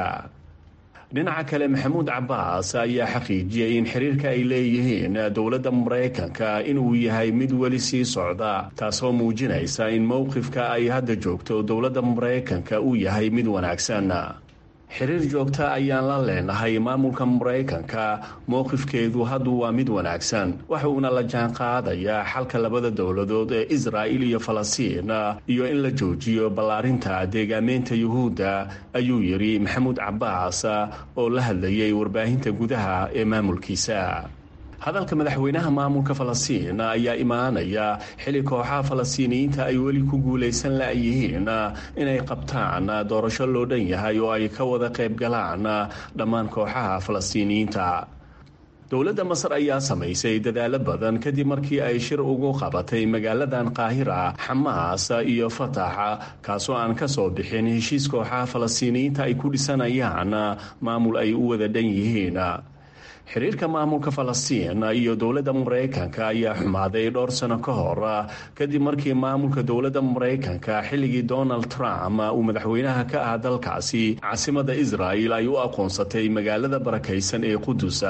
[SPEAKER 9] dhinaca kale maxamuud cabaas ayaa xaqiijiyey in xiriirka ay leeyihiin dowladda maraykanka inuu yahay mid weli sii socda taasoo muujinaysa in mowqifka ay hadda joogto dowladda maraykanka uu yahay mid wanaagsan xiriir joogta ayaan la leenahay maamulka maraykanka mowqifkeedu haddu waa mid wanaagsan waxuuna la jaanqaadayaa xalka labada dowladood ee israa'il iyo falastiin iyo in la joojiyo ballaarinta deegaameynta yuhuudda ayuu yidhi maxamuud cabaas oo la hadlayay warbaahinta gudaha ee maamulkiisa hadalka madaxweynaha maamulka falastiin ayaa imaanaya xili kooxaha falastiiniyiinta ay weli ku guulaysan la-yihiin inay qabtaan doorasho loo dhan yahay oo ay ka wada qayb galaan dhammaan kooxaha falastiiniyiinta dowladda masar ayaa samaysay dadaalo badan kadib markii ay shir ugu qabatay magaaladan qaahira xamaas iyo fatax kaasoo aan ka soo bixin heshiis kooxaha falastiiniyiinta ay ku dhisanayaan maamul ay u wada dhan yihiin xiriirka maamulka falastiin iyo dowladda maraykanka ayaa xumaaday dhowr sano ka hor kadib markii maamulka dowladda maraykanka xilligii donald trump uu madaxweynaha ka ah dalkaasi caasimada israa'il ay u aqoonsatay magaalada barakaysan ee qudusa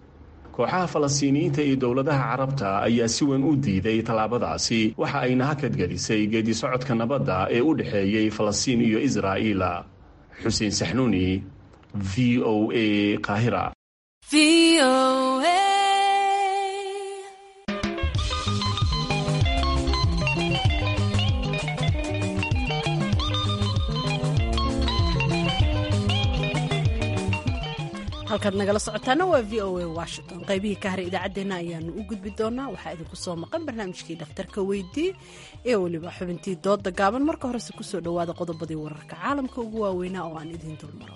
[SPEAKER 9] kooxaha falastiiniyiinta iyo dowladaha carabta ayaa si weyn u diiday tallaabadaasi waxa ayna hakadgelisay geedi socodka nabadda ee u dhexeeyey falastiin iyo israa'iil xuseen saxnuuni v o a qaahira
[SPEAKER 1] halkaad nagala socotaana waa v o a washington qaybihii ka haray idaacaddeenna ayaanu u gudbi doonaa waxaa idinku soo maqan barnaamijkii dhakhtarka weydii ee weliba xubintii dooda gaaban marka horese kusoo dhowaada qodobadii wararka caalamka ugu waaweynaa oo aan idiin dulmaro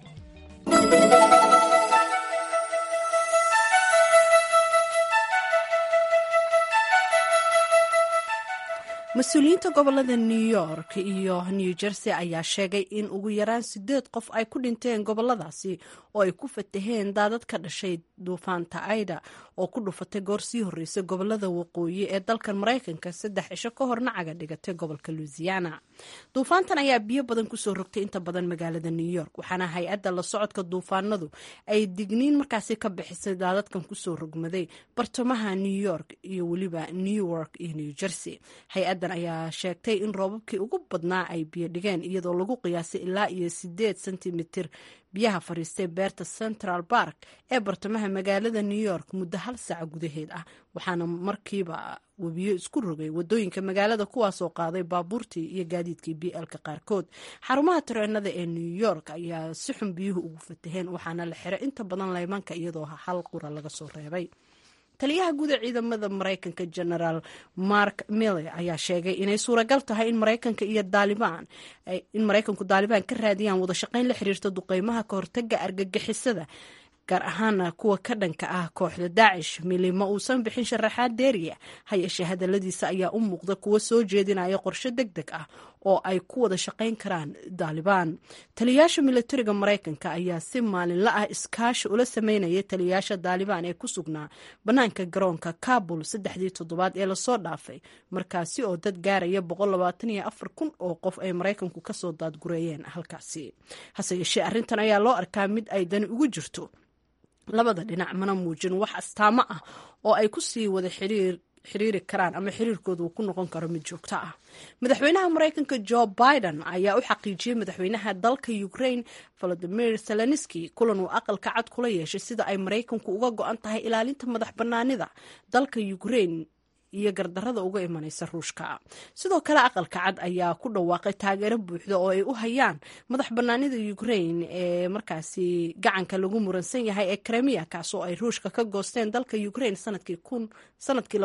[SPEAKER 1] mas-uuliyiinta gobolada new york iyo new jersey ayaa sheegay in ugu yaraan sideed qof ay ku dhinteen goboladaasi oo ay ku fataheen daadad ka dhashay duufaanta aida oo ku dhufatay goor sii horreysay gobolada waqooyi ee dalkan maraykanka saddex cisho ka horna caga dhigatay gobolka louisiana duufaantan ayaa biyo badan kusoo rogtay inta badan magaalada new york waxaana hay-adda la socodka duufaanadu ay digniin markaasi ka bixisay daadadkan kusoo rogmaday bartamaha new york iyo weliba newark iyo new jersey hay-addan ayaa sheegtay in roobabkii ugu badnaa ay biyo dhigeen iyadoo lagu qiyaasay ilaa iyo sideed sentimitir biyaha fadhiistay beerta central bark ee bartamaha magaalada new york muddo hal saaca gudaheed ah waxaana markiiba webiyo isku rogay wadooyinka magaalada kuwaasoo qaaday baabuurtii iyo gaadiidkii b lka qaarkood xarumaha tareenada ee new york ayaa si xun biyuhu ugu fataheen waxaana la xiray inta badan laymanka iyadoo hal qura laga soo reebay taliyaha guud ee ciidamada maraykanka genaraal mark mille ayaa sheegay inay suuragal tahay in maraykanka iyo daalibaan in maraykanku daalibaan ka raadiyaan wada shaqayn la xiriirta duqeymaha ka hortaga argagixisada gaar ahaana kuwa ka dhanka ah kooxda daacish mili ma uusan bixin sharaxaad deeriya ha yeeshee hadaladiisa ayaa u muuqda kuwa soo jeedinaya qorshe deg deg ah oo ay ku wada shaqayn karaan daalibaan taliyayaasha militariga maraykanka ayaa si maalinla ah iskaashi ula sameynaya taliyayaasha daalibaan ee ku sugnaa bannaanka garoonka kabul saddexdii toddobaad ee lasoo dhaafay markaasi oo dad gaaraya kun oo qof ay maraykanku kasoo daadgureeyeen halkaasi hase yeeshee arrintan ayaa loo arkaa mid ay dani ugu jirto labada dhinac mana muujin wax astaamo ah oo ay ku sii wada xiriir xiriiri karaan ama xiriirkooda uu ku noqon karo mid joogto ah madaxweynaha maraykanka jo biden ayaa u xaqiijiyey madaxweynaha dalka ukraine volodimir zelenski kulan uu aqalka cad kula yeeshay sida ay maraykanku uga go-an tahay ilaalinta madax bannaanida dalka ukraine iyo gardarada uga imanaysa ruushka sidoo kale aqalka cad ayaa ku dhawaaqay taageero buuxda oo ay u hayaan madax banaanida ukraine ee markaasi gacanka lagu muransan yahay ee kremiya kaasoo ay ruushka ka goosteen dalka ukraine sanadkii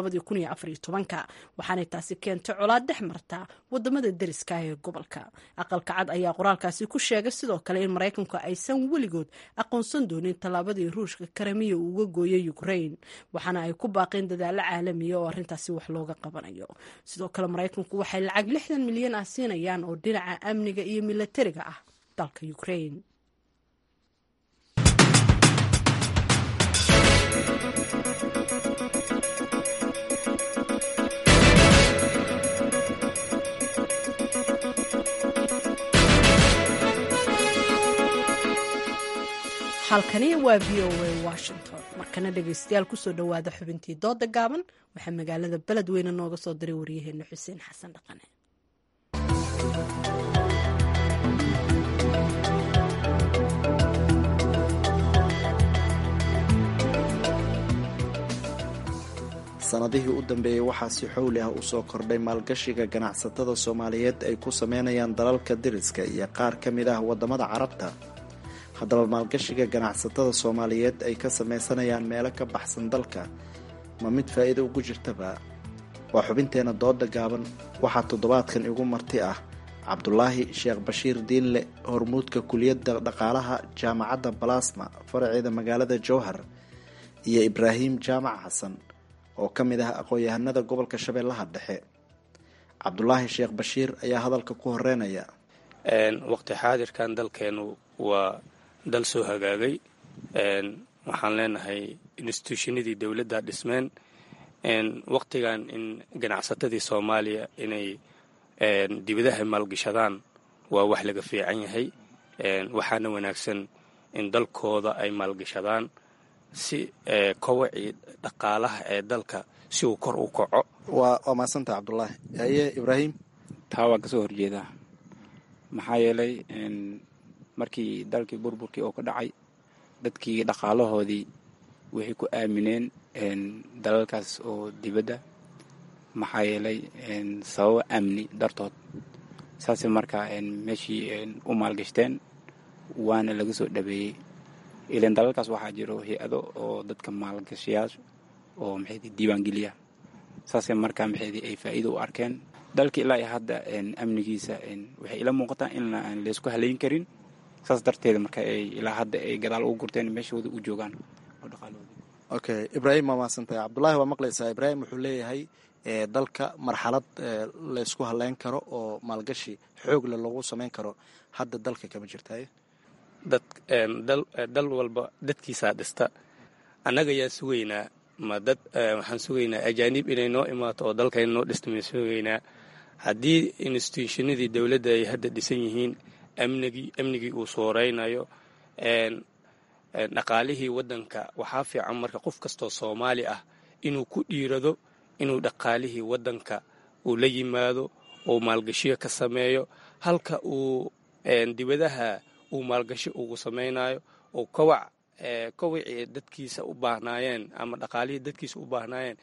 [SPEAKER 1] waxaanay taasi keentay colaad dhex marta wadamada deriska ee gobolka aqalka cad ayaa qoraalkaasi ku sheegay sidoo kale in maraykanku aysan weligood aqoonsan doonin tallaabadii ruushka kremiya uu uga gooyay ukraine waxaana ay ku baaqeen dadaalo caalamiya oo arinta wax looga qabanayo sidoo kale maraykanku waxay lacag lixdan milyan ah siinayaan oo dhinaca amniga iyo milatariga ah dalka ukraine halkani waa v o a washington markana dhegeystayaal kusoo dhowaada xubintii dooda gaaban waxaa magaalada beledweyne nooga soo diray waryaheena xuseen xasan dhaqane
[SPEAKER 10] sanadihii u dambeeyey waxaa si xowli ah usoo kordhay maalgashiga ganacsatada soomaaliyeed ay ku sameynayaan dalalka deriska iyo qaar ka mid ah wadamada carabta haddaba maalgashiga ganacsatada soomaaliyeed ay ka sameysanayaan meelo ka baxsan dalka ma mid faa'iido ugu jirtaba waa xubinteena dooda gaaban waxaa toddobaadkan igu marti ah cabdulaahi sheekh bashiir diinle hormuudka kuliyadda dhaqaalaha jaamacadda balasma faraceeda magaalada jowhar iyo ibraahim jaamac xasan oo ka mid ah aqoon-yahanada gobolka shabeellaha dhexe cabdulaahi sheekh bashiir ayaa hadalka ku horeynaya
[SPEAKER 11] waqti xaadirkan dalkeenu waa dal soo hagaagay waxaan leenahay instituushinadii dowladda dhismeen waqtigan in ganacsatadii soomaaliya inay dibadaha maalgashadaan waa wax laga fiican yahay waxaana wanaagsan in dalkooda ay maalgashadaan si kowacii dhaqaalaha ee dalka si uu kor u kaco
[SPEAKER 10] waa waa mahadsanta cabdulaahi haye ibraahim
[SPEAKER 12] taa waan kasoo horjeedaa maxaa yeelay markii dalkii burburkii oo ka dhacay dadkii dhaqaalahoodii waxay ku aamineen dalalkaas oo dibadda maxaa yeelay sababo amni dartood saasay markaa meeshii u maalgashteen waana laga soo dhabeeyey ilan dalalkaas waxaa jiro hay-ado oo dadka maalgashayaasha oo maxaydi diiwaangeliya saasee markaa maxaydi ay faa'iido u arkeen dalka ilaa iyo hadda amnigiisa waxay ila muuqataa in aan laysku halayn karin saas darteeda marka ay ilaa hadda ay gadaal ugu gurteen meeshooda u joogaan oo dhaqaalooda
[SPEAKER 10] okay ibraahim waa mahadsantahay cabdullaahi waa maqlaysaa ibraahim wuxuu leeyahay dalka marxalad laysku haleyn karo oo maalgashi xoogle lagu samayn karo hadda dalka kama jirtaye
[SPEAKER 11] dad dal walba dadkiisaa dhista annaga yaa sugaynaa ma dad waxaan sugaynaa ajaanib inay noo imaato oo dalkayna noo dhista maan sugaynaa haddii institutionadii dowladda ay hadda dhisan yihiin amnigii amnigii uu sooreynayo dhaqaalihii waddanka waxaa fiican marka qof kastoo soomaali ah inuu ku dhiirado inuu dhaqaalihii waddanka uu la yimaado uu maalgashiyo ka sameeyo halka uu dibadaha uu maalgashi ugu samaynayo uu kawac kawacii dadkiisa u baahnaayeen ama dhaqaalihii dadkiisa u baahnaayeen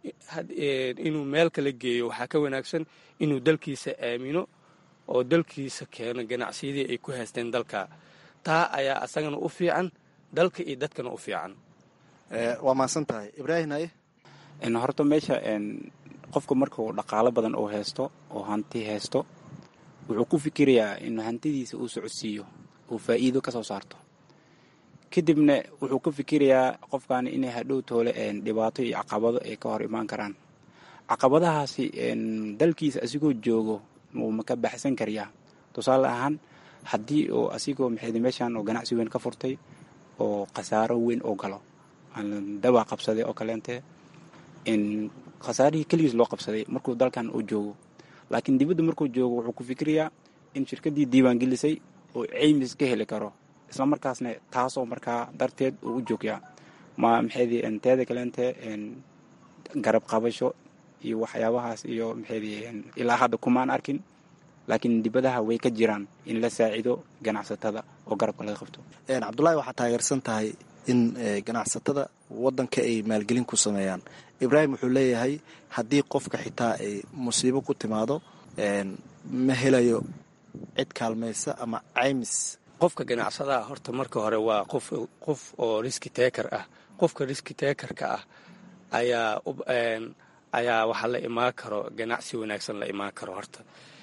[SPEAKER 11] inuu meel kala geeyo waxaa ka wanaagsan inuu dalkiisa aamino oo dalkiisa keeno ganacsiyadii ay ku haysteen dalka taa ayaa asagana u fiican dalka iyo dadkana u fiican
[SPEAKER 10] waa mahadsan tahay ibraahim haye
[SPEAKER 12] horta meesha qofka markuu dhaqaalo badan uu haysto oo hanti haysto wuxuu ku fikirayaa in hantidiisa uu socodsiiyo uu faa'iido ka soo saarto kadibna wuxuu ka fikirayaa qofkan inay hadhow toole dhibaato iyo caqabado ay ka hor imaan karaan caqabadahaasi dalkiisa asigoo joogo wuu ma ka baxsan karayaa tusaale ahaan haddii oo asigoo maxaydi meeshan oo ganacsi weyn ka furtay oo khasaaro weyn oo galo dawaa qabsaday oo kaleente khasaarihii keligiis loo qabsaday markuu dalkan uu joogo laakiin dibadda markuu joogo wuxuu ku fikirayaa in shirkaddii diiwaangelisay oo ceymis ka heli karo isla markaasna taasoo markaa darteed uu u joogyaa ma maxaydi teeda kaleente garab qabasho iyo waxyaabahaas iyo maxaydi ilaa hadda kumaan arkin laakiin dibadaha way ka jiraan in la saacido ganacsatada oo garabka laga qabto
[SPEAKER 10] cabdullaahi waxaa taageersan tahay in ganacsatada wadanka ay maalgelin ku sameeyaan ibraahim wuxuu leeyahay haddii qofka xitaa ay musiibo ku timaado ma helayo cid kaalmaysa ama caymis
[SPEAKER 11] qofka ganacsadaha horta marka hore waa qof qof oo riski taker ah qofka riski takerka ah ayaa ayaa waxaa la imaan karo ganacsi wanaagsan la imaan karo horta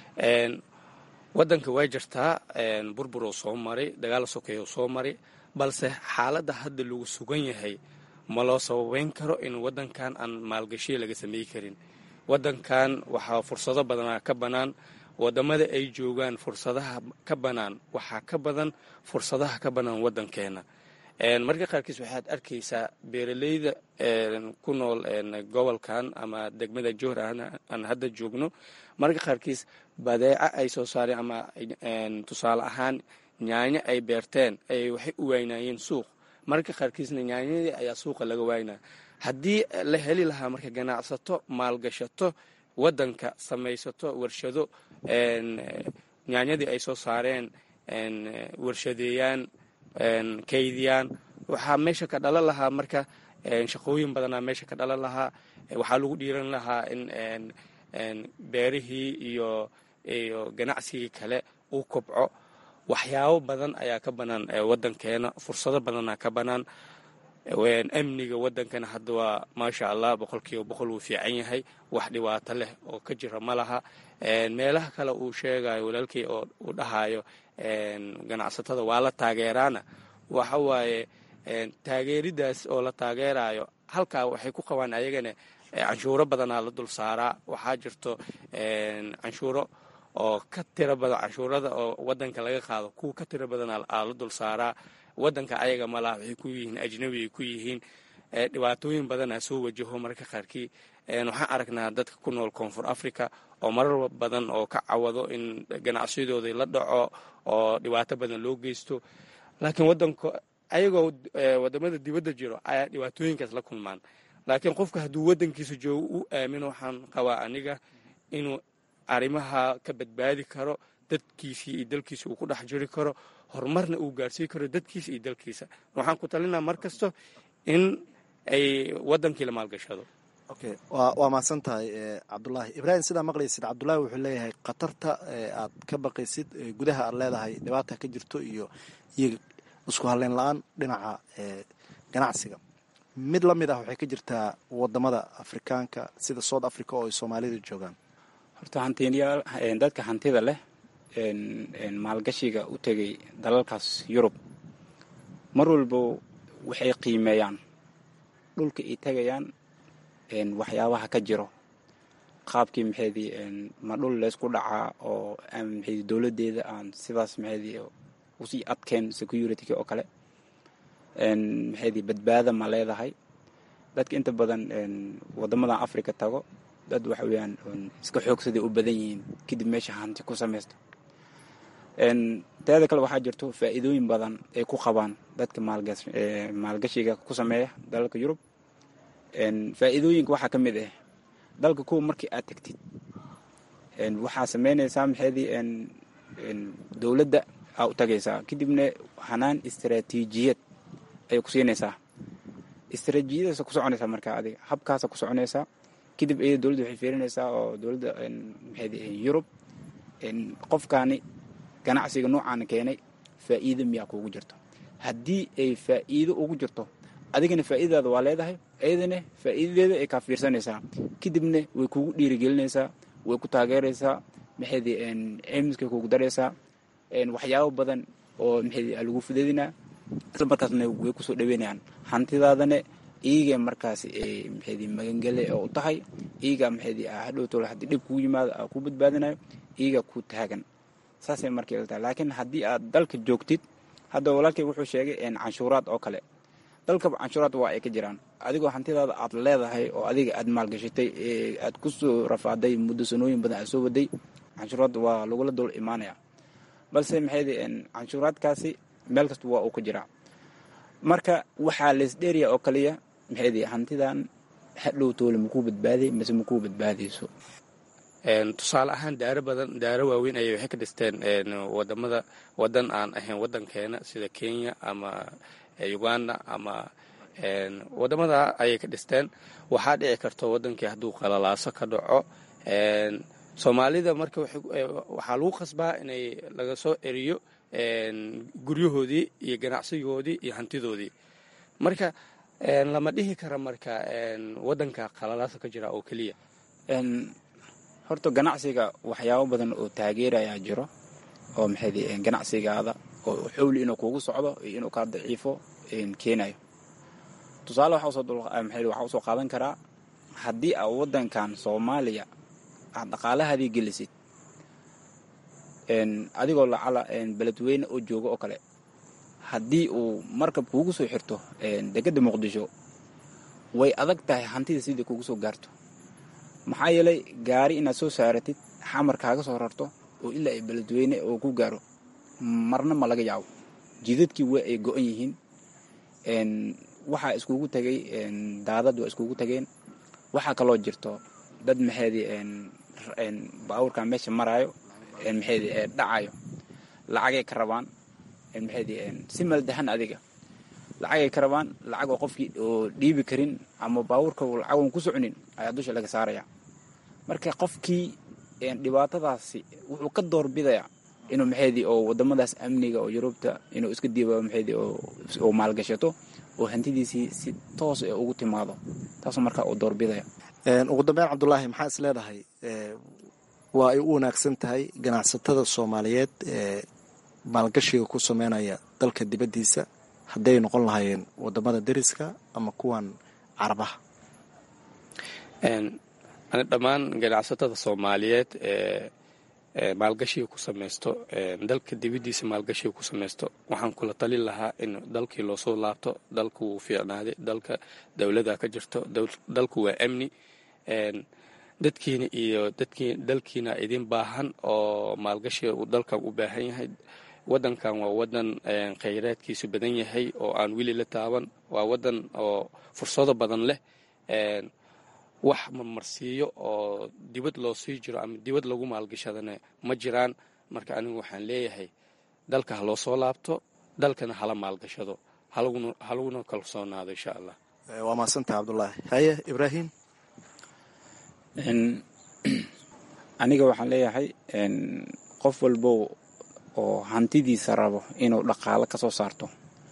[SPEAKER 11] wadanka waa jirtaa burburuu soo maray dagaal sokeeyuu soo maray balse xaaladda hadda lagu sugan yahay ma loo sababeyn karo in wadankan aan maalgashiya laga samey karin wadankan waxaa fursado badanaa ka bannaan wadamada ay joogaan fursadaha ka bannaan waxaa ka badan fursadaha ka bannaan wadankeena marka qaarkiis waxaad arkaysaa beeraleyda ku nool gobolkan ama degmada johor aan hadda joogno marka qaarkiis badeeco ay soo saareen ama tusaale ahaan nyaanyo ay beerteen ay waxay u waynayeen suuq marka qaarkiisna nyaanyadii ayaa suuqa laga waynaya haddii la heli lahaa marka ganacsato maalgashato wadanka samaysato warshado nyaanyadii ay soo saareen warshadeeyaan kaydiyaan waxaa meesha ka dhalan lahaa marka shaqooyin badanaa meesha ka dhalan lahaa waxaa lagu dhiiran lahaa in beerihii iyo iyo ganacsigii kale uu kobco waxyaabo badan ayaa ka bannaan wadankeena fursado badanaa ka bannaan amniga wadankana hadda waa maasha allah boqolkiiba boqol wuu fiican yahay wax dhibaato leh oo ka jira ma laha meelaha kale uu sheegayo walaalkii oo uu dhahayo ganacsatada waa la taageeraana waxa waaye taageeridaas oo la taageerayo halkaa waxay ku qabaan ayagana canshuuro badanaa la dul saaraa waxaa jirto canshuuro oo ka tiro badan canshuurada oo wadanka laga qaado kuwa ka tiro badan aa la dul saaraa wadanka ayaga malaha waxay ku yihiin ajnabi ay ku yihiin dhibaatooyin badanaa soo wajaho marka qaarkii waxaan aragnaa dadka ku nool koonfur africa oo marar badan oo ka cawado in ganacsiyadoodii la dhaco oo dhibaato badan loo geysto laakiin wadanka ayagoo wadamada dibadda jiro ayaa dhibaatooyinkaas la kulmaan laakiin qofka hadduu wadankiisa joogo u aamino waxaan qabaa aniga inuu arrimaha ka badbaadi karo dadkiisii iyo dalkiisa uu ku dhex jiri karo horumarna uu gaarsiin karo dadkiisa iyo dalkiisa waxaan ku talinaa mar kasto in ay wadankii la maalgashado
[SPEAKER 10] okay waa mahadsan tahay cabdulaahi ibraahim sidaa maqlaysid cabdulaahi wuxuu leeyahay khatarta aad ka baqaysid gudaha aad leedahay dhibaata ka jirto iyo iyo isku halleyn la-aan dhinaca ganacsiga mid la mid ah waxay ka jirtaa wadamada afrikaanka sida south africa oo ay soomaalidu joogaan
[SPEAKER 12] horta hantiyaal dadka hantida leh maalgashiga u tegay dalalkaas yurub mar walba waxay qiimeeyaan dhulka ay tegayaan waxyaabaha ka jiro qaabkii maxaydii ma dhul laysku dhacaa oo maxaydii dowladdeeda aan sidaas maxaydii usii adkeen security-ka oo kale maxaydii badbaada ma leedahay dadka inta badan wadamadan africa tago dad waxa weeyaan iska xoogsaday u badan yihiin kadib meesha hanti ku samaysta teeda kale waxaa jirto faa'iidooyin badan ay ku qabaan dadka maalgashiga ku sameeya dalalka yurub faa'iidooyinka waxaa ka mid ah dalka kuwa markii aad tegtid waxaa sameynaysaa maxaydii dowladda aa u tagaysaa kadibna hanaan istaraatiijiyad ayay ku siinaysaa istaraatiijiyadaasa ku soconaysaa markaa adiga habkaasa ku soconaysaa kadib iyada dowladda waxay fiirinaysaa oo dowladda maxaydii yurub qofkaani ganacsiga noocaana keenay faa'iido miyaa kuugu jirto haddii ay faa'iido ugu jirto adigana faa'iidadaada waa leedahay iyadana faa'iidadeeda ay kaa fiirsanaysaa kadibna way kugu dhiirigelinaysaa way ku taageeraysaa maxaydii cimiskay kugu daraysaa waxyaabo badan oo maxaydii lagu fudeedinaa isla markaasna way kusoo dhaweynayaan hantidaadana iyaga markaas maxaydii magangele oo u tahay iyaga maxaydii hadhowtoola haddii dhib kugu yimaado aa ku badbaadinayo iyaga ku taagan saasay markay la tahay laakiin haddii aad dalka joogtid hadda walaalkay wuxuu sheegay canshuuraad oo kale dalkaba canshuuraad waa ay ka jiraan adigoo hantidaada aad leedahay oo adiga aad maalgashatay aad ku soo rafaaday muddo sanooyin badan aad soo waday canshuuraad waa lagula dul imaanaya balse maxaydi canshuuraadkaasi meel kasta waa uu ka jiraa marka waxaa leesdheeriya oo kaliya maxaydi hantidan hadhow toole makuu badbaaday mase makuu badbaadayso
[SPEAKER 11] tusaale ahaan daaro badan daaro waaweyn ayay waxay ka dhisteen wadamada wadan aan ahayn wadankeena sida kenya ama uganda ama wadamada ayay ka dhisteen waxaa dhici karto wadankii hadduu qalalaaso ka dhaco soomaalida marka waxaa lagu qasbaa inay laga soo eriyo guryahoodii iyo ganacsigoodii iyo hantidoodii marka lama dhihi kara marka wadanka qalalaaso ka jira oo keliya
[SPEAKER 12] horta ganacsiga waxyaabo badan oo taageerayaa jiro oo maxayd ganacsigaada oo xowli inuu kugu socdo iyo inuu kaa daciifo keenayo tusaale waxaa usoo qaadan karaa haddii aa wadankan soomaaliya aad dhaqaalahaadii gelisid adigoo lacala beledweyne oo jooga oo kale haddii uu markab kuugu soo xirto degada muqdisho way adag tahay hantida sidai kugu soo gaarto maxaa yeelay gaari inaad soo saaratid xamar kaaga soo rarto oo ilaa ay beledweyne oo ku gaaro marna ma laga yaabo jidadkii waa ay go-an yihiin waxaa iskugu tagay daadad waa iskugu tageen waxaa kaloo jirto dad maxeedi baabuurkan meesha maraayo maxeedi dhacayo lacagay ka rabaan maxeedi si maldahan adiga lacagay ka rabaan lacag oo qofkii oo dhiibi karin ama baabuurka lacagoon ku soconin ayaa dusha laga saaraya marka qofkii dhibaatadaasi wuxuu ka doorbidaya inuu maxeedi oo wadamadaas amniga oo yurubta inuu iska diiba maxeedi oo maalgashato oo hantidiisii si toos ee ugu timaado taasoo markaa uu doorbidaya
[SPEAKER 10] ugu dambeyn cabdulaahi maxaa is leedahay waa ay u wanaagsan tahay ganacsatada soomaaliyeed ee maalgashiga ku sameynaya dalka dibaddiisa hadday noqon lahaayeen wadamada deriska ama kuwan carabaha
[SPEAKER 11] dhammaan ganacsatada soomaaliyeed ee maalgashiga ku samaysto dalka dibaddiisa maalgashiga ku samaysto waxaan kula talin lahaa in dalkii loosoo laabto dalku wuu fiicnaaday dalka dowlada ka jirto dalku waa amni dadkiina iyo dalkiina idin baahan oo maalgashiga uu dalkan u baahan yahay wadankan waa wadan khayraadkiisu badan yahay oo aan weli la taaban waa wadan oo fursado badan leh wax marmarsiiyo oo dibad loo sii jiro ama dibad lagu maalgashadana ma jiraan marka anigu waxaan leeyahay dalka ha loo soo laabto dalkana hala maalgashado halaguna kalsoonaado insha allah
[SPEAKER 10] waa mahadsantaha cabdulaahi haye ibraahim
[SPEAKER 12] aniga waxaan leeyahay qof walbo oo hantidiisa rabo inuu dhaqaalo ka soo saarto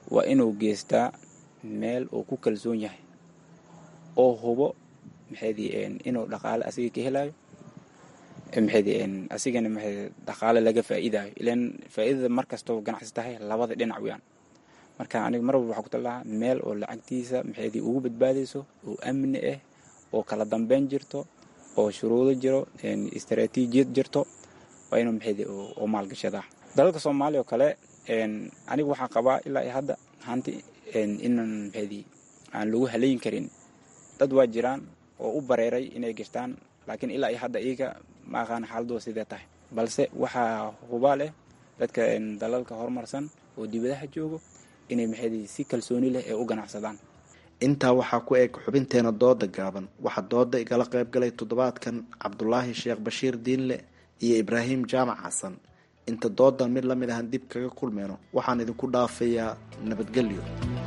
[SPEAKER 12] waa inuu geystaa meel uu ku kalsoon yahay oo hubo maxaydii inuu dhaqaale asiga ka helayo maxaydii asigana maxay dhaqaale laga faa'iidayo ilan faa'iidada mar kastoo ganacsi tahay labada dhinac weyaan marka aniga mar walba waxaa ku talahaa meel oo lacagtiisa maxaydii ugu badbaadayso oo amni ah oo kala dambeyn jirto oo shuruudo jiro istaraatiijiyad jirto waa inuu maxaydii oo maalgashadaa dalalka soomaaliya oo kale aniga waxaa qabaa ilaa iyo hadda hanti inan maxaydii aan lagu halayn karin dad waa jiraan oo u bareeray inay gashtaan laakiin ilaa iyo hadda iyaga ma aqaan xaaladooda sidee tahay balse waxaa hubaal ah dadka dalalka horumarsan oo dibadaha joogo inay maxaydii si kalsooni leh ee u ganacsadaan
[SPEAKER 10] intaa waxaa ku eg xubinteena dooda gaaban waxaa dooda igala qayb galay toddobaadkan cabdulaahi sheekh bashiir diinle iyo ibraahim jaamac xasan inta doodan mid la mid ahan dib kaga kulmeyno waxaan idinku dhaafayaa nabadgelyo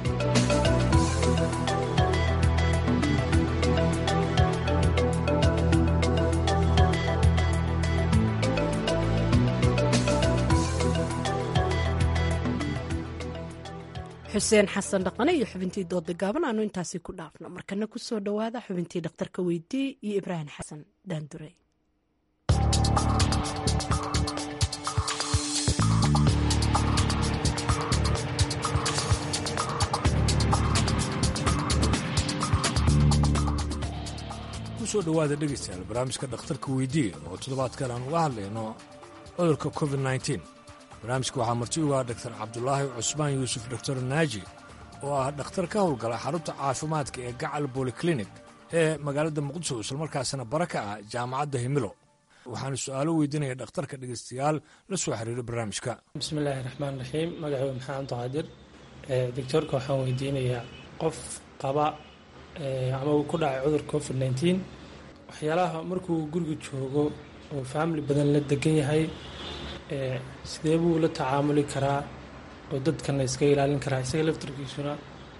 [SPEAKER 1] xuseen xasan dhaqane iyo xubintii dooda gaaban aanu intaasi ku dhaafno markana kusoo dhowaada xubintii dhakhtarka weydii iyo ibraahim xasan daandure
[SPEAKER 13] kusoo dhowaada dhegaystayaal barnaamijka dhakhtarka weydiiya oo toddobaadkan aan uga hadlayno cudurka covid nneteen barnaamijka waxaa marti ugaa dhaktar cabdulaahi cusmaan yuusuf doktor naaji oo ah dhakhtar ka howlgala xarunta caafimaadka ee gacal boliklinik ee magaalada muqdisho islamarkaasina bara ka ah jaamacadda himilo waxaana su-aalo weydiinaya dhakhtarka dhegaystayaal la soo xiriira barnaamijka
[SPEAKER 14] bismillaahi raxmaan raxiim magacuu maxaa cabdiqaadir doctoorka waxaan weydiinayaa qof qaba ama uu ku dhacay cudurka covid nneteen waxyaalaha markuu guriga joogo oo faamili badan la degan yahay sidee buu la tacaamuli karaa oo dadkan la iska ilaalin karaa isaga laftarkiisuna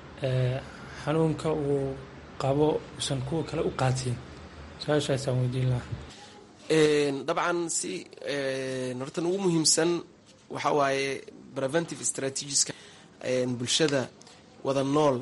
[SPEAKER 14] xanuunka uu qabo usan kuwa kale u qaatiin su-aashaasaan weydiin lahaa
[SPEAKER 15] dabcan si hortan ugu muhiimsan waxaa waaye preventive strategiska bulshada wada nool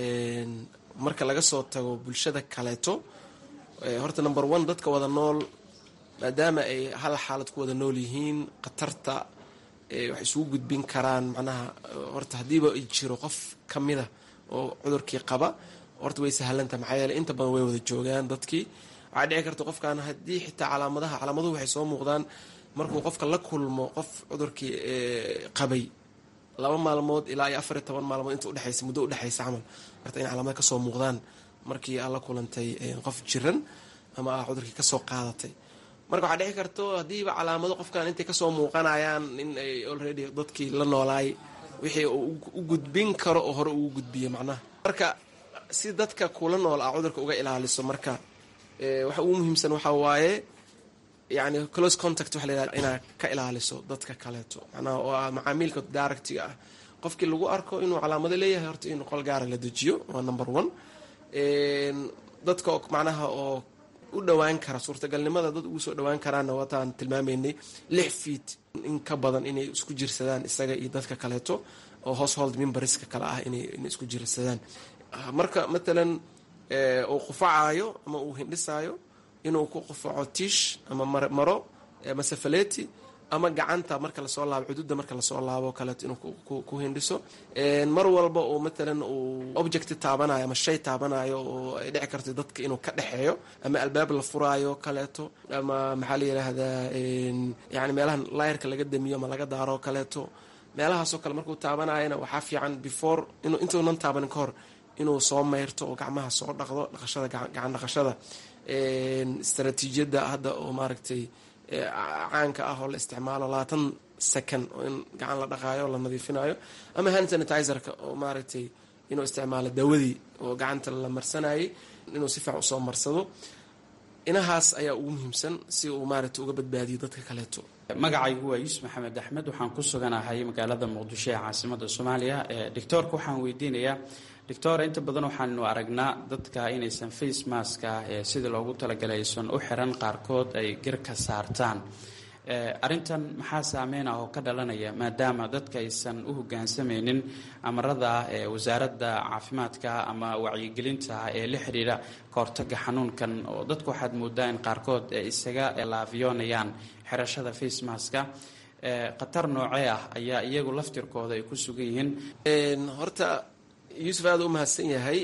[SPEAKER 15] marka laga soo tago bulshada kaleeto horta number one dadka wada nool maadaama ay hal xaalad ku wada nool yihiin khatarta wax isugu gudbin karaan macnaha horta haddiiba ay jiro qof ka mida oo cudurkii qaba horta way sahlanta maxaa yeele inta badan way wada joogaan dadkii waxaa dhici karta qofkan haddii xitaa calaamadaha calaamaduhu waxay soo muuqdaan markuu qofka la kulmo qof cudurkii qabay laba maalmood ilaa iyo afar iyo toban maalmood inta udhexaysa muddo udhexaysa camal horta in calaamada kasoo muuqdaan markii aad la kulantay qof jiran ama aa cudurkii kasoo qaadatay marka waxaa dhici karto haddiiba calaamado qofkan intay kasoo muuqanayaan in ay already dadkii la noolaay wixii u gudbin karo oo hore ugu gudbiyo macnaha marka si dadka kula nool ah cudurka uga ilaaliso marka waxa ugu muhiimsan waxaa waaye yani close contact waxa layihahda inaad ka ilaaliso dadka kaleeto macnaha oo ah macaamiilka directiga ah qofkii lagu arko inuu calaamado leeyahay horta in qol gaara la dejiyo waa number one dadka macnaha oo u dhowaan kara suurtagalnimada dad ugu soo dhowaan karaanna wataan tilmaamaynay lix feet in ka badan inay isku jirsadaan isaga iyo dadka kaleeto oo household memberska kale ah inay isku jirsadaan marka matalan uu qufacaayo ama uu hindhisaayo inuu ku qufaco tiish ama maro masafaleti ama gacanta marka lasoo laabo xuduudda marka lasoo laabo kaleeto inuu ku hindhiso mar walba oo matalan uu object taabanayo ama shay taabanayo oo ay dhici karto dadka inuu ka dhexeeyo ama albaab la furaayo kaleeto ama maxaa la yidhaahdaa yani meelahan layrka laga damiyo ama laga daaro kaleeto meelahaasoo kale markuu taabanayana waxaa fiican before intuunan taabanin ka hor inuu soo mayrto oo gacmaha soo dhaqdo dhaqashada gacan dhaqashada istaraatiijiyadda hadda oo maaragtay caanka ah oo la isticmaalo labaatan second oo in gacan la dhaqaayo o la nadiifinayo ama hand sanitizerka oo maaragtay inuu isticmaalo dawadii oo gacanta la marsanayay inuu si fiican usoo marsado inahaas ayaa ugu muhiimsan si uu maaragtay uga badbaadiyo dadka kaleeto
[SPEAKER 16] magacaygu waa yuusuf maxamed axmed waxaan ku suganahay magaalada muqdisho ee caasimada soomaaliya doctoorka waxaan weydiinayaa doctor inta badan waxaanu aragnaa dadka inaysan face maska ee sidii loogu talagalay aysan u xiran qaarkood ay garka saartaan arrintan maxaa saameyn ah oo ka dhalanaya maadaama dadka aysan u hogaansamaynin amarada wasaaradda caafimaadka ama wacyigelinta ee la xidhiidha kahortaga xanuunkan oo dadku waxaad moodaa in qaarkood ay isaga laafiyoonayaan xirashada facemaska khatar noocee ah ayaa iyagu laftirkooda ay ku sugan yihiin
[SPEAKER 15] horta yuusuf aada u mahadsan yahay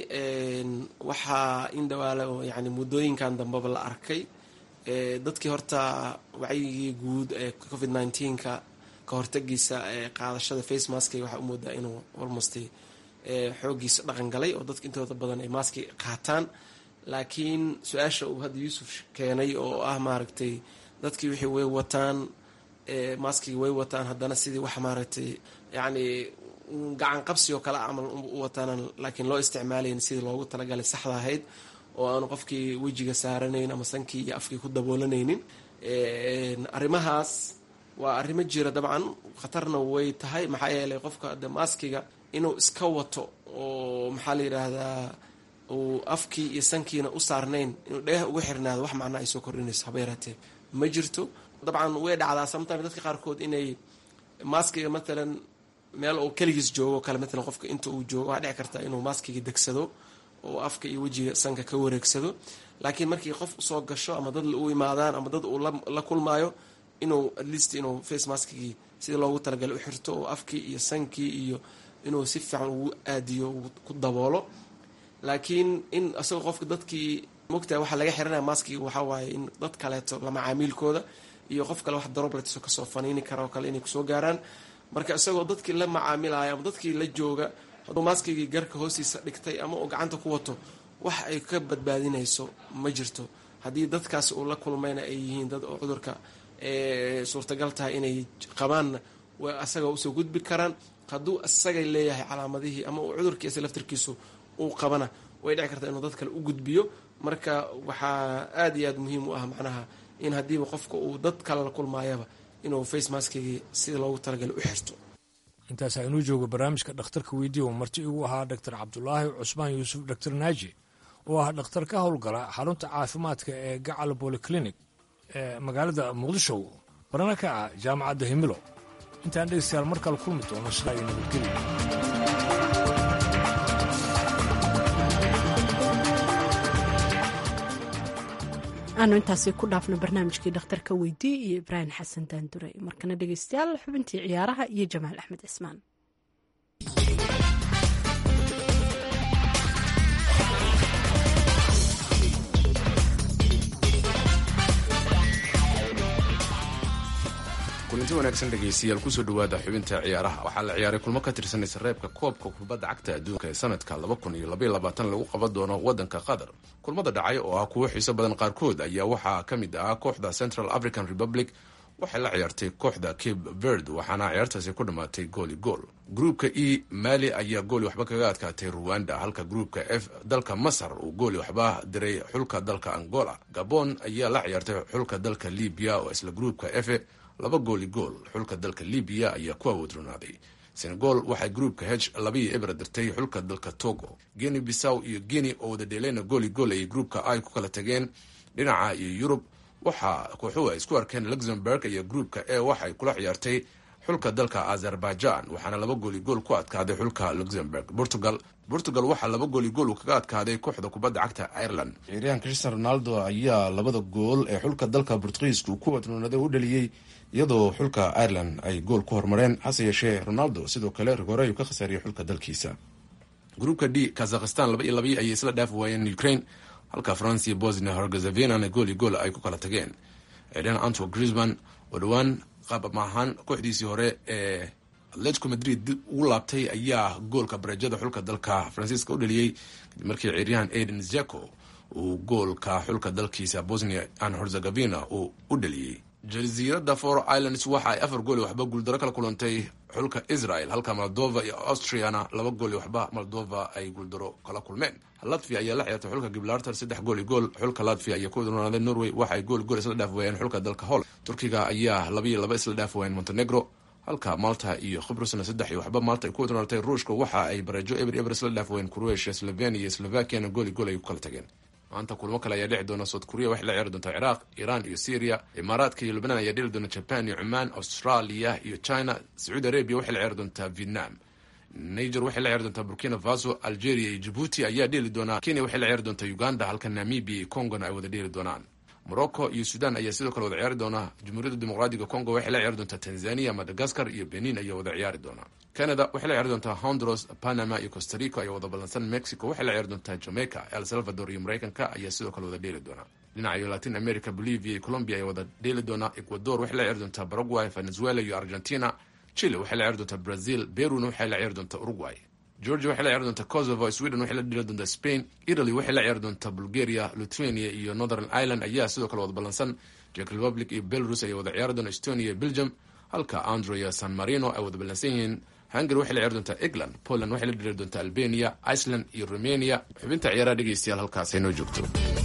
[SPEAKER 15] waxaa in dhawaale oo yani muddooyinkan dambeba la arkay dadkii horta wacyigii guud ee covid nneteen-ka ka hortagiisa qaadashada face maski waxaa u moodaa inuu almost xooggiisa dhaqan galay oo dadka intooda badan ay maski qaataan laakiin su-aasha uu hadda yuusuf keenay oo ah maaragtay dadkii wixii way wataan maskigi way wataan haddana sidii wax maaragtay yacni gacan qabsi oo kale camal u wataanan laakiin loo isticmaalayn sidii loogu talagalay saxda ahayd oo aanu qofkii wejiga saaranayn ama sankii iyo afkii ku daboolanaynin arrimahaas waa arrimo jira dabcan khatarna way tahay maxaa yeelay qofka de maskiga inuu iska wato oo maxaa la yidhaahdaa uu afkii iyo sankiina u saarnayn inuu dhagaha uga xirnaado wax macnaa ay soo kordhinayso haba yaraatee ma jirto dabcan way dhacdaa sometime dadka qaarkood inay maskiga matalan meel uu keligiis joogo kale matalan qofka inta uu joogo waxaa dhici karta inuu maskiga degsado oo afka iyo wejiga sanka ka wareegsado laakiin markii qof usoo gasho ama dad u imaadaan ama dad uu la kulmaayo inuu atleast inuu face maskigii sidii loogu talagalay u xirto oo afkii iyo sankii iyo inuu si fiican ugu aadiyo ku daboolo laakiin in isagoo qofka dadkii mogtahay waxaa laga xiranaya maskiga waxaa waaye in dad kaleeto la macaamiilkooda iyo qof kale wax droblets kasoo faniini kara oo kale inay kusoo gaaraan marka isagoo dadkii la macaamilaya ama dadkii la jooga hadduu maskigii garka hoostiisa dhigtay ama uu gacanta ku wato wax ay ka badbaadinayso ma jirto haddii dadkaas uu la kulmayna ay yihiin dad oo cudurka suurtagal tahay inay qabaanna way asaga usoo gudbi karaan hadduu isagay leeyahay calaamadihii ama uu cudurkiisa laftirkiisu uu qabana way dhici kartaa inuu dad kale u gudbiyo marka waxaa aada iyo aada muhiim u ah macnaha in haddiiba qofka uu dad kale la kulmaayaba inuu face maskigii sida loogu talagalay u xirto
[SPEAKER 13] intaas aynuu joogo barnaamijka dhakhtarka weydiiya marti igu ahaa doctor cabdulaahi cusmaan yuusuf doctor naaji oo ah dhakhtar ka howlgala xarunta caafimaadka ee gacal bolyclinic ee magaalada muqdisho barana ka ah jaamacadda himilo intaan dhegeystayaal mar kale kulmi doono sidaa iyo nabadgelya
[SPEAKER 1] aanu intaasi ku dhaafno barnaamijkii dhakhtarka weydii iyo ibraahim xasan daandure markana dhegeystayaal xubintii ciyaaraha iyo jamaal axmed cismaan
[SPEAKER 17] kulanti wanaagsan dhegaystayaal kusoo dhawaada xubinta ciyaaraha waxaa la ciyaaray kulmo ka tirsan sareebka koobka kubadda cagta adduunka ee sanadka lagu qaban doono wadanka qatar kulmada dhacay oo ah kuwo xiiso badan qaarkood ayaa waxaa ka mid ah kooxda central african republic waxay la ciyaartay kooxda cape verd waxaana ciyaartaasi ku dhammaatay gooli gool gruupka e mali ayaa gooli waxba kaga adkaatay ruwanda halka gruupka f dalka masar uu gooli waxba diray xulka dalka angola gabon ayaa la ciyaartay xulka dalka libiya oo isla gruupka f laba gooli gool xulka dalka libiya ayaa ku awoodronaaday senegal waxay gruupka h labii ebra dirtay xulka dalka togo geni bisaw iyo geni oo wada dheeleyna gooli gool ayay gruupka ay ku kala tageen dhinaca iyo yurub waxaa kooxuhu ay isku arkeen luxemburg iyo gruupka e waxay kula ciyaartay xulka dalka azerbaijan waxaana laba gooli gool ku adkaaday xulka luxemburg portugal portugal waxaa laba gooli gool uu kaga adkaaday kooxda kubadda cagta ireland ciyaaryahan cristiano ronaldo ayaa labada gool ee xulka dalka bortugiiska uu ku wadnoonaday u dhaliyey iyadoo xulka ireland ay gool ku hormareen hase yeeshee ronaldo sidoo kale rigore ayuu ka khasaariyey xulka dalkiisa gruupka d kazakhistan laba iyo labii ayay isla dhaafi waayeen ukraine halka france iyo bosnia hergezevinana gool iyo gool ay ku kala tageen eden anto grisman oo dhowaan qaab maahaan kooxdiisii hore ee atletico madrid dib ugu laabtay ayaa goolka barajada xulka dalka faransiiska u dhaliyey kadib markii ciiryahan aden zeko uu goolka xulka dalkiisa bosnia and herzegovina uu u dhaliyey jasiirada for islands waxa ay afar gooli waxba guuldaro kala kulantay xulka israel halka moldova iyo austriana laba gooli waxba moldova ay guuldaro kala kulmeen latvia ayaa la ciyaartay xulka gibraltar saddex gooli gool xulka latvia ayaa ku wadnoonaday norway waxa ay gooli gool isla dhaaf waayeen xulka dalka holland turkiga ayaa labaiyo laba isla dhaaf waayeen montenegro halka malta iyo khibrusna saddex iyo waxba malta ay ku wadnoonatay ruushka waxa ay barajo eber eber isla dhaaf waayeen croatia slovenia iyo slovakiana gooli gool ay ku kala tageen maanta kulmo kale ayaa dhici doona south korea waxay la ciyaari doontaa ciraaq iiraan iyo syria imaaraadka iyo lubnaan ayaa dheli doona jaban iyo cumaan australia iyo china sacuudi arabia waxay la ciyaari doontaa vietnam niger waxay la ciyaari doontaa burkina faso algeria iyo jibuuti ayaa dheeli doonaa kenya waxay la ciyaari doontaa uganda halka namibia iyo congona ay wada dheeli doonaan morocco iyo sudan ayaa sidoo kale wada ciyaari doona jamhuuriyadda dimuqraadiga congo waxay la ciyaari doontaa tanzania madagascar iyo benin ayaa wada ciyaari doona canada waxay la ciyaari doontaa honduras panama iyo costa rica ayaa wada ballansan mexico waxay la ciyaari doontaa jamaica el salvador iyo mareykanka ayaa sidoo kale wada dheeli doona dhinaca latin america bolivia iyo colombia ayaa wada dheeli doona ecuador waxay la ciyaari doontaa paraguay venezuela iyo argentina chile waxay la ciyaari doontaa brazil peruna waxay la ciyaari doontaa uruguay georgia waxay la ciyaari doontaa kosovo sweden waxay la dheli doontaa spain italy waxay la ciyaari doontaa bulgaria lithuania iyo northern ireland ayaa sidoo kale wada ballansan czech republic iyo belarus ayaa wada ciyaari doona estonia iyo belgium halka andro iyo san marino ay wada ballansan yihiin hungary waxay la ciyaari doontaa england poland waxay la dheli doontaa albania iceland iyo romania xubinta ciyaaraha dhegeystayaal halkaas ay noo joogto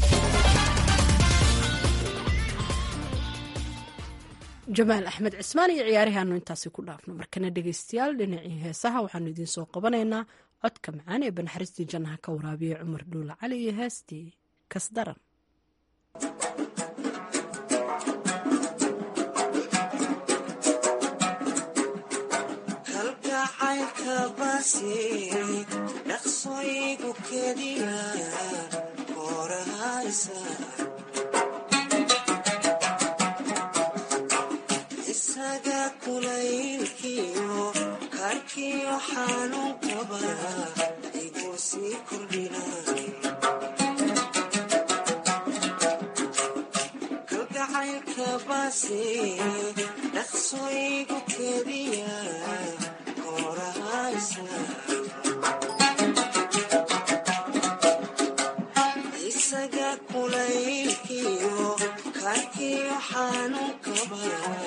[SPEAKER 1] jamaal axmed cismaan iyo ciyaarihaanu intaasi ku dhaafno markana dhegeystayaal dhinacii heesaha waxaanu idiin soo qabanaynaa codka macaan ee banaxariistii jannaha ka waraabiya cumar dhuula cali iyo heestii kasdaran
[SPEAKER 18] isaga kulaylkiyo karkiyo xanuunkaba iguu sii kordhina kalgacaylka baase dhaqso igu kediya koorahaysa isaga kulaylkiyo karkiyo xanuunkaba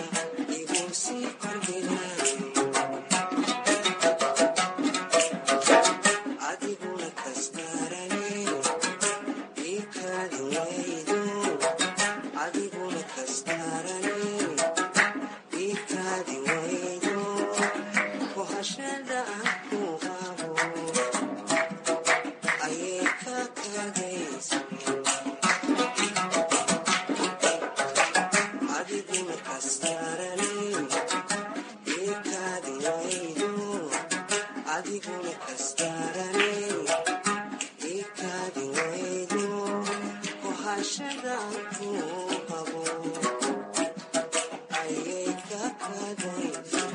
[SPEAKER 18] adiguna kastarane ikaadi waydo adiguna kastarane ikaadi waydo kohashada aan ku qabo ayay ka kadaysa adiguna kastarane adiguna kastarane ikaadi waydo kohashadaan ku qabo ayay ka kadaysa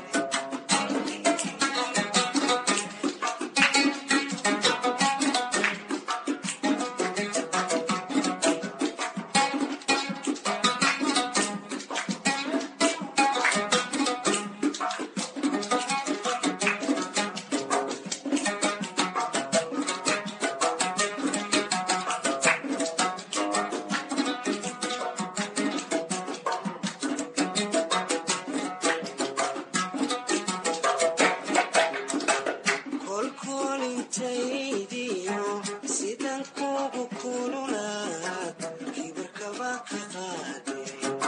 [SPEAKER 18] kolkolintaydiyo sidan kugu kululaad kibirkaba ka qaade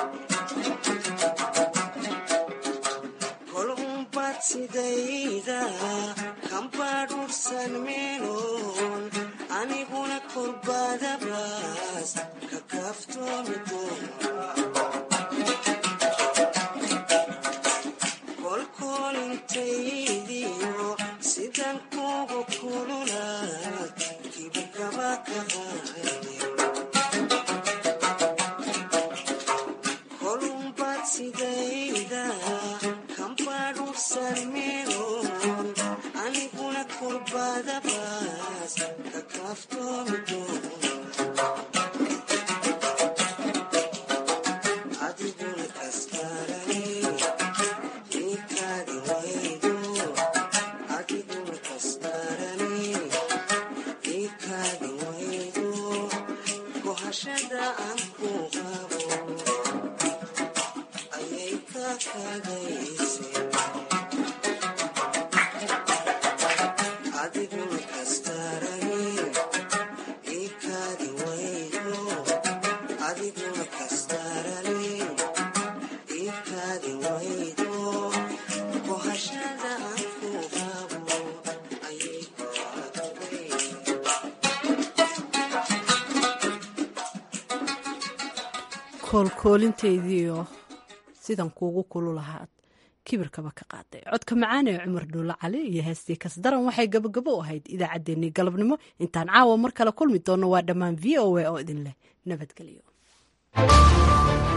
[SPEAKER 18] kol umbad sidayda kambadhursan meeloon aniguna kolbadabaas ka kaaftoomi doona kolkolintaydiyo sidan kugu kululaad kibirkaba ka qaade kolumbad sidayda kambadhursan meeloon aniguna kolbadabaas ka kaaftoomi doona adiguna kastarane ikaadi waydo adiguna kastarane ikaadi waydo kohashada aan ku qabo ayay ka kadayse adiguna kastarane ikaadi waydo adiguna kastarane ikaadi waydo kohashada aan ku qabo ayay ka kadayse
[SPEAKER 1] koolkoolinteediioo sidan kuugu kulu lahaad kibirkaba ka qaaday codka macaan ee cumar dhuulle cali iyo heestii kasdaran waxay gabagabo u ahayd idaacaddeenii galabnimo intaan caawa mar kale kulmi doonno waa dhammaan v o a oo idin leh nabadgelyo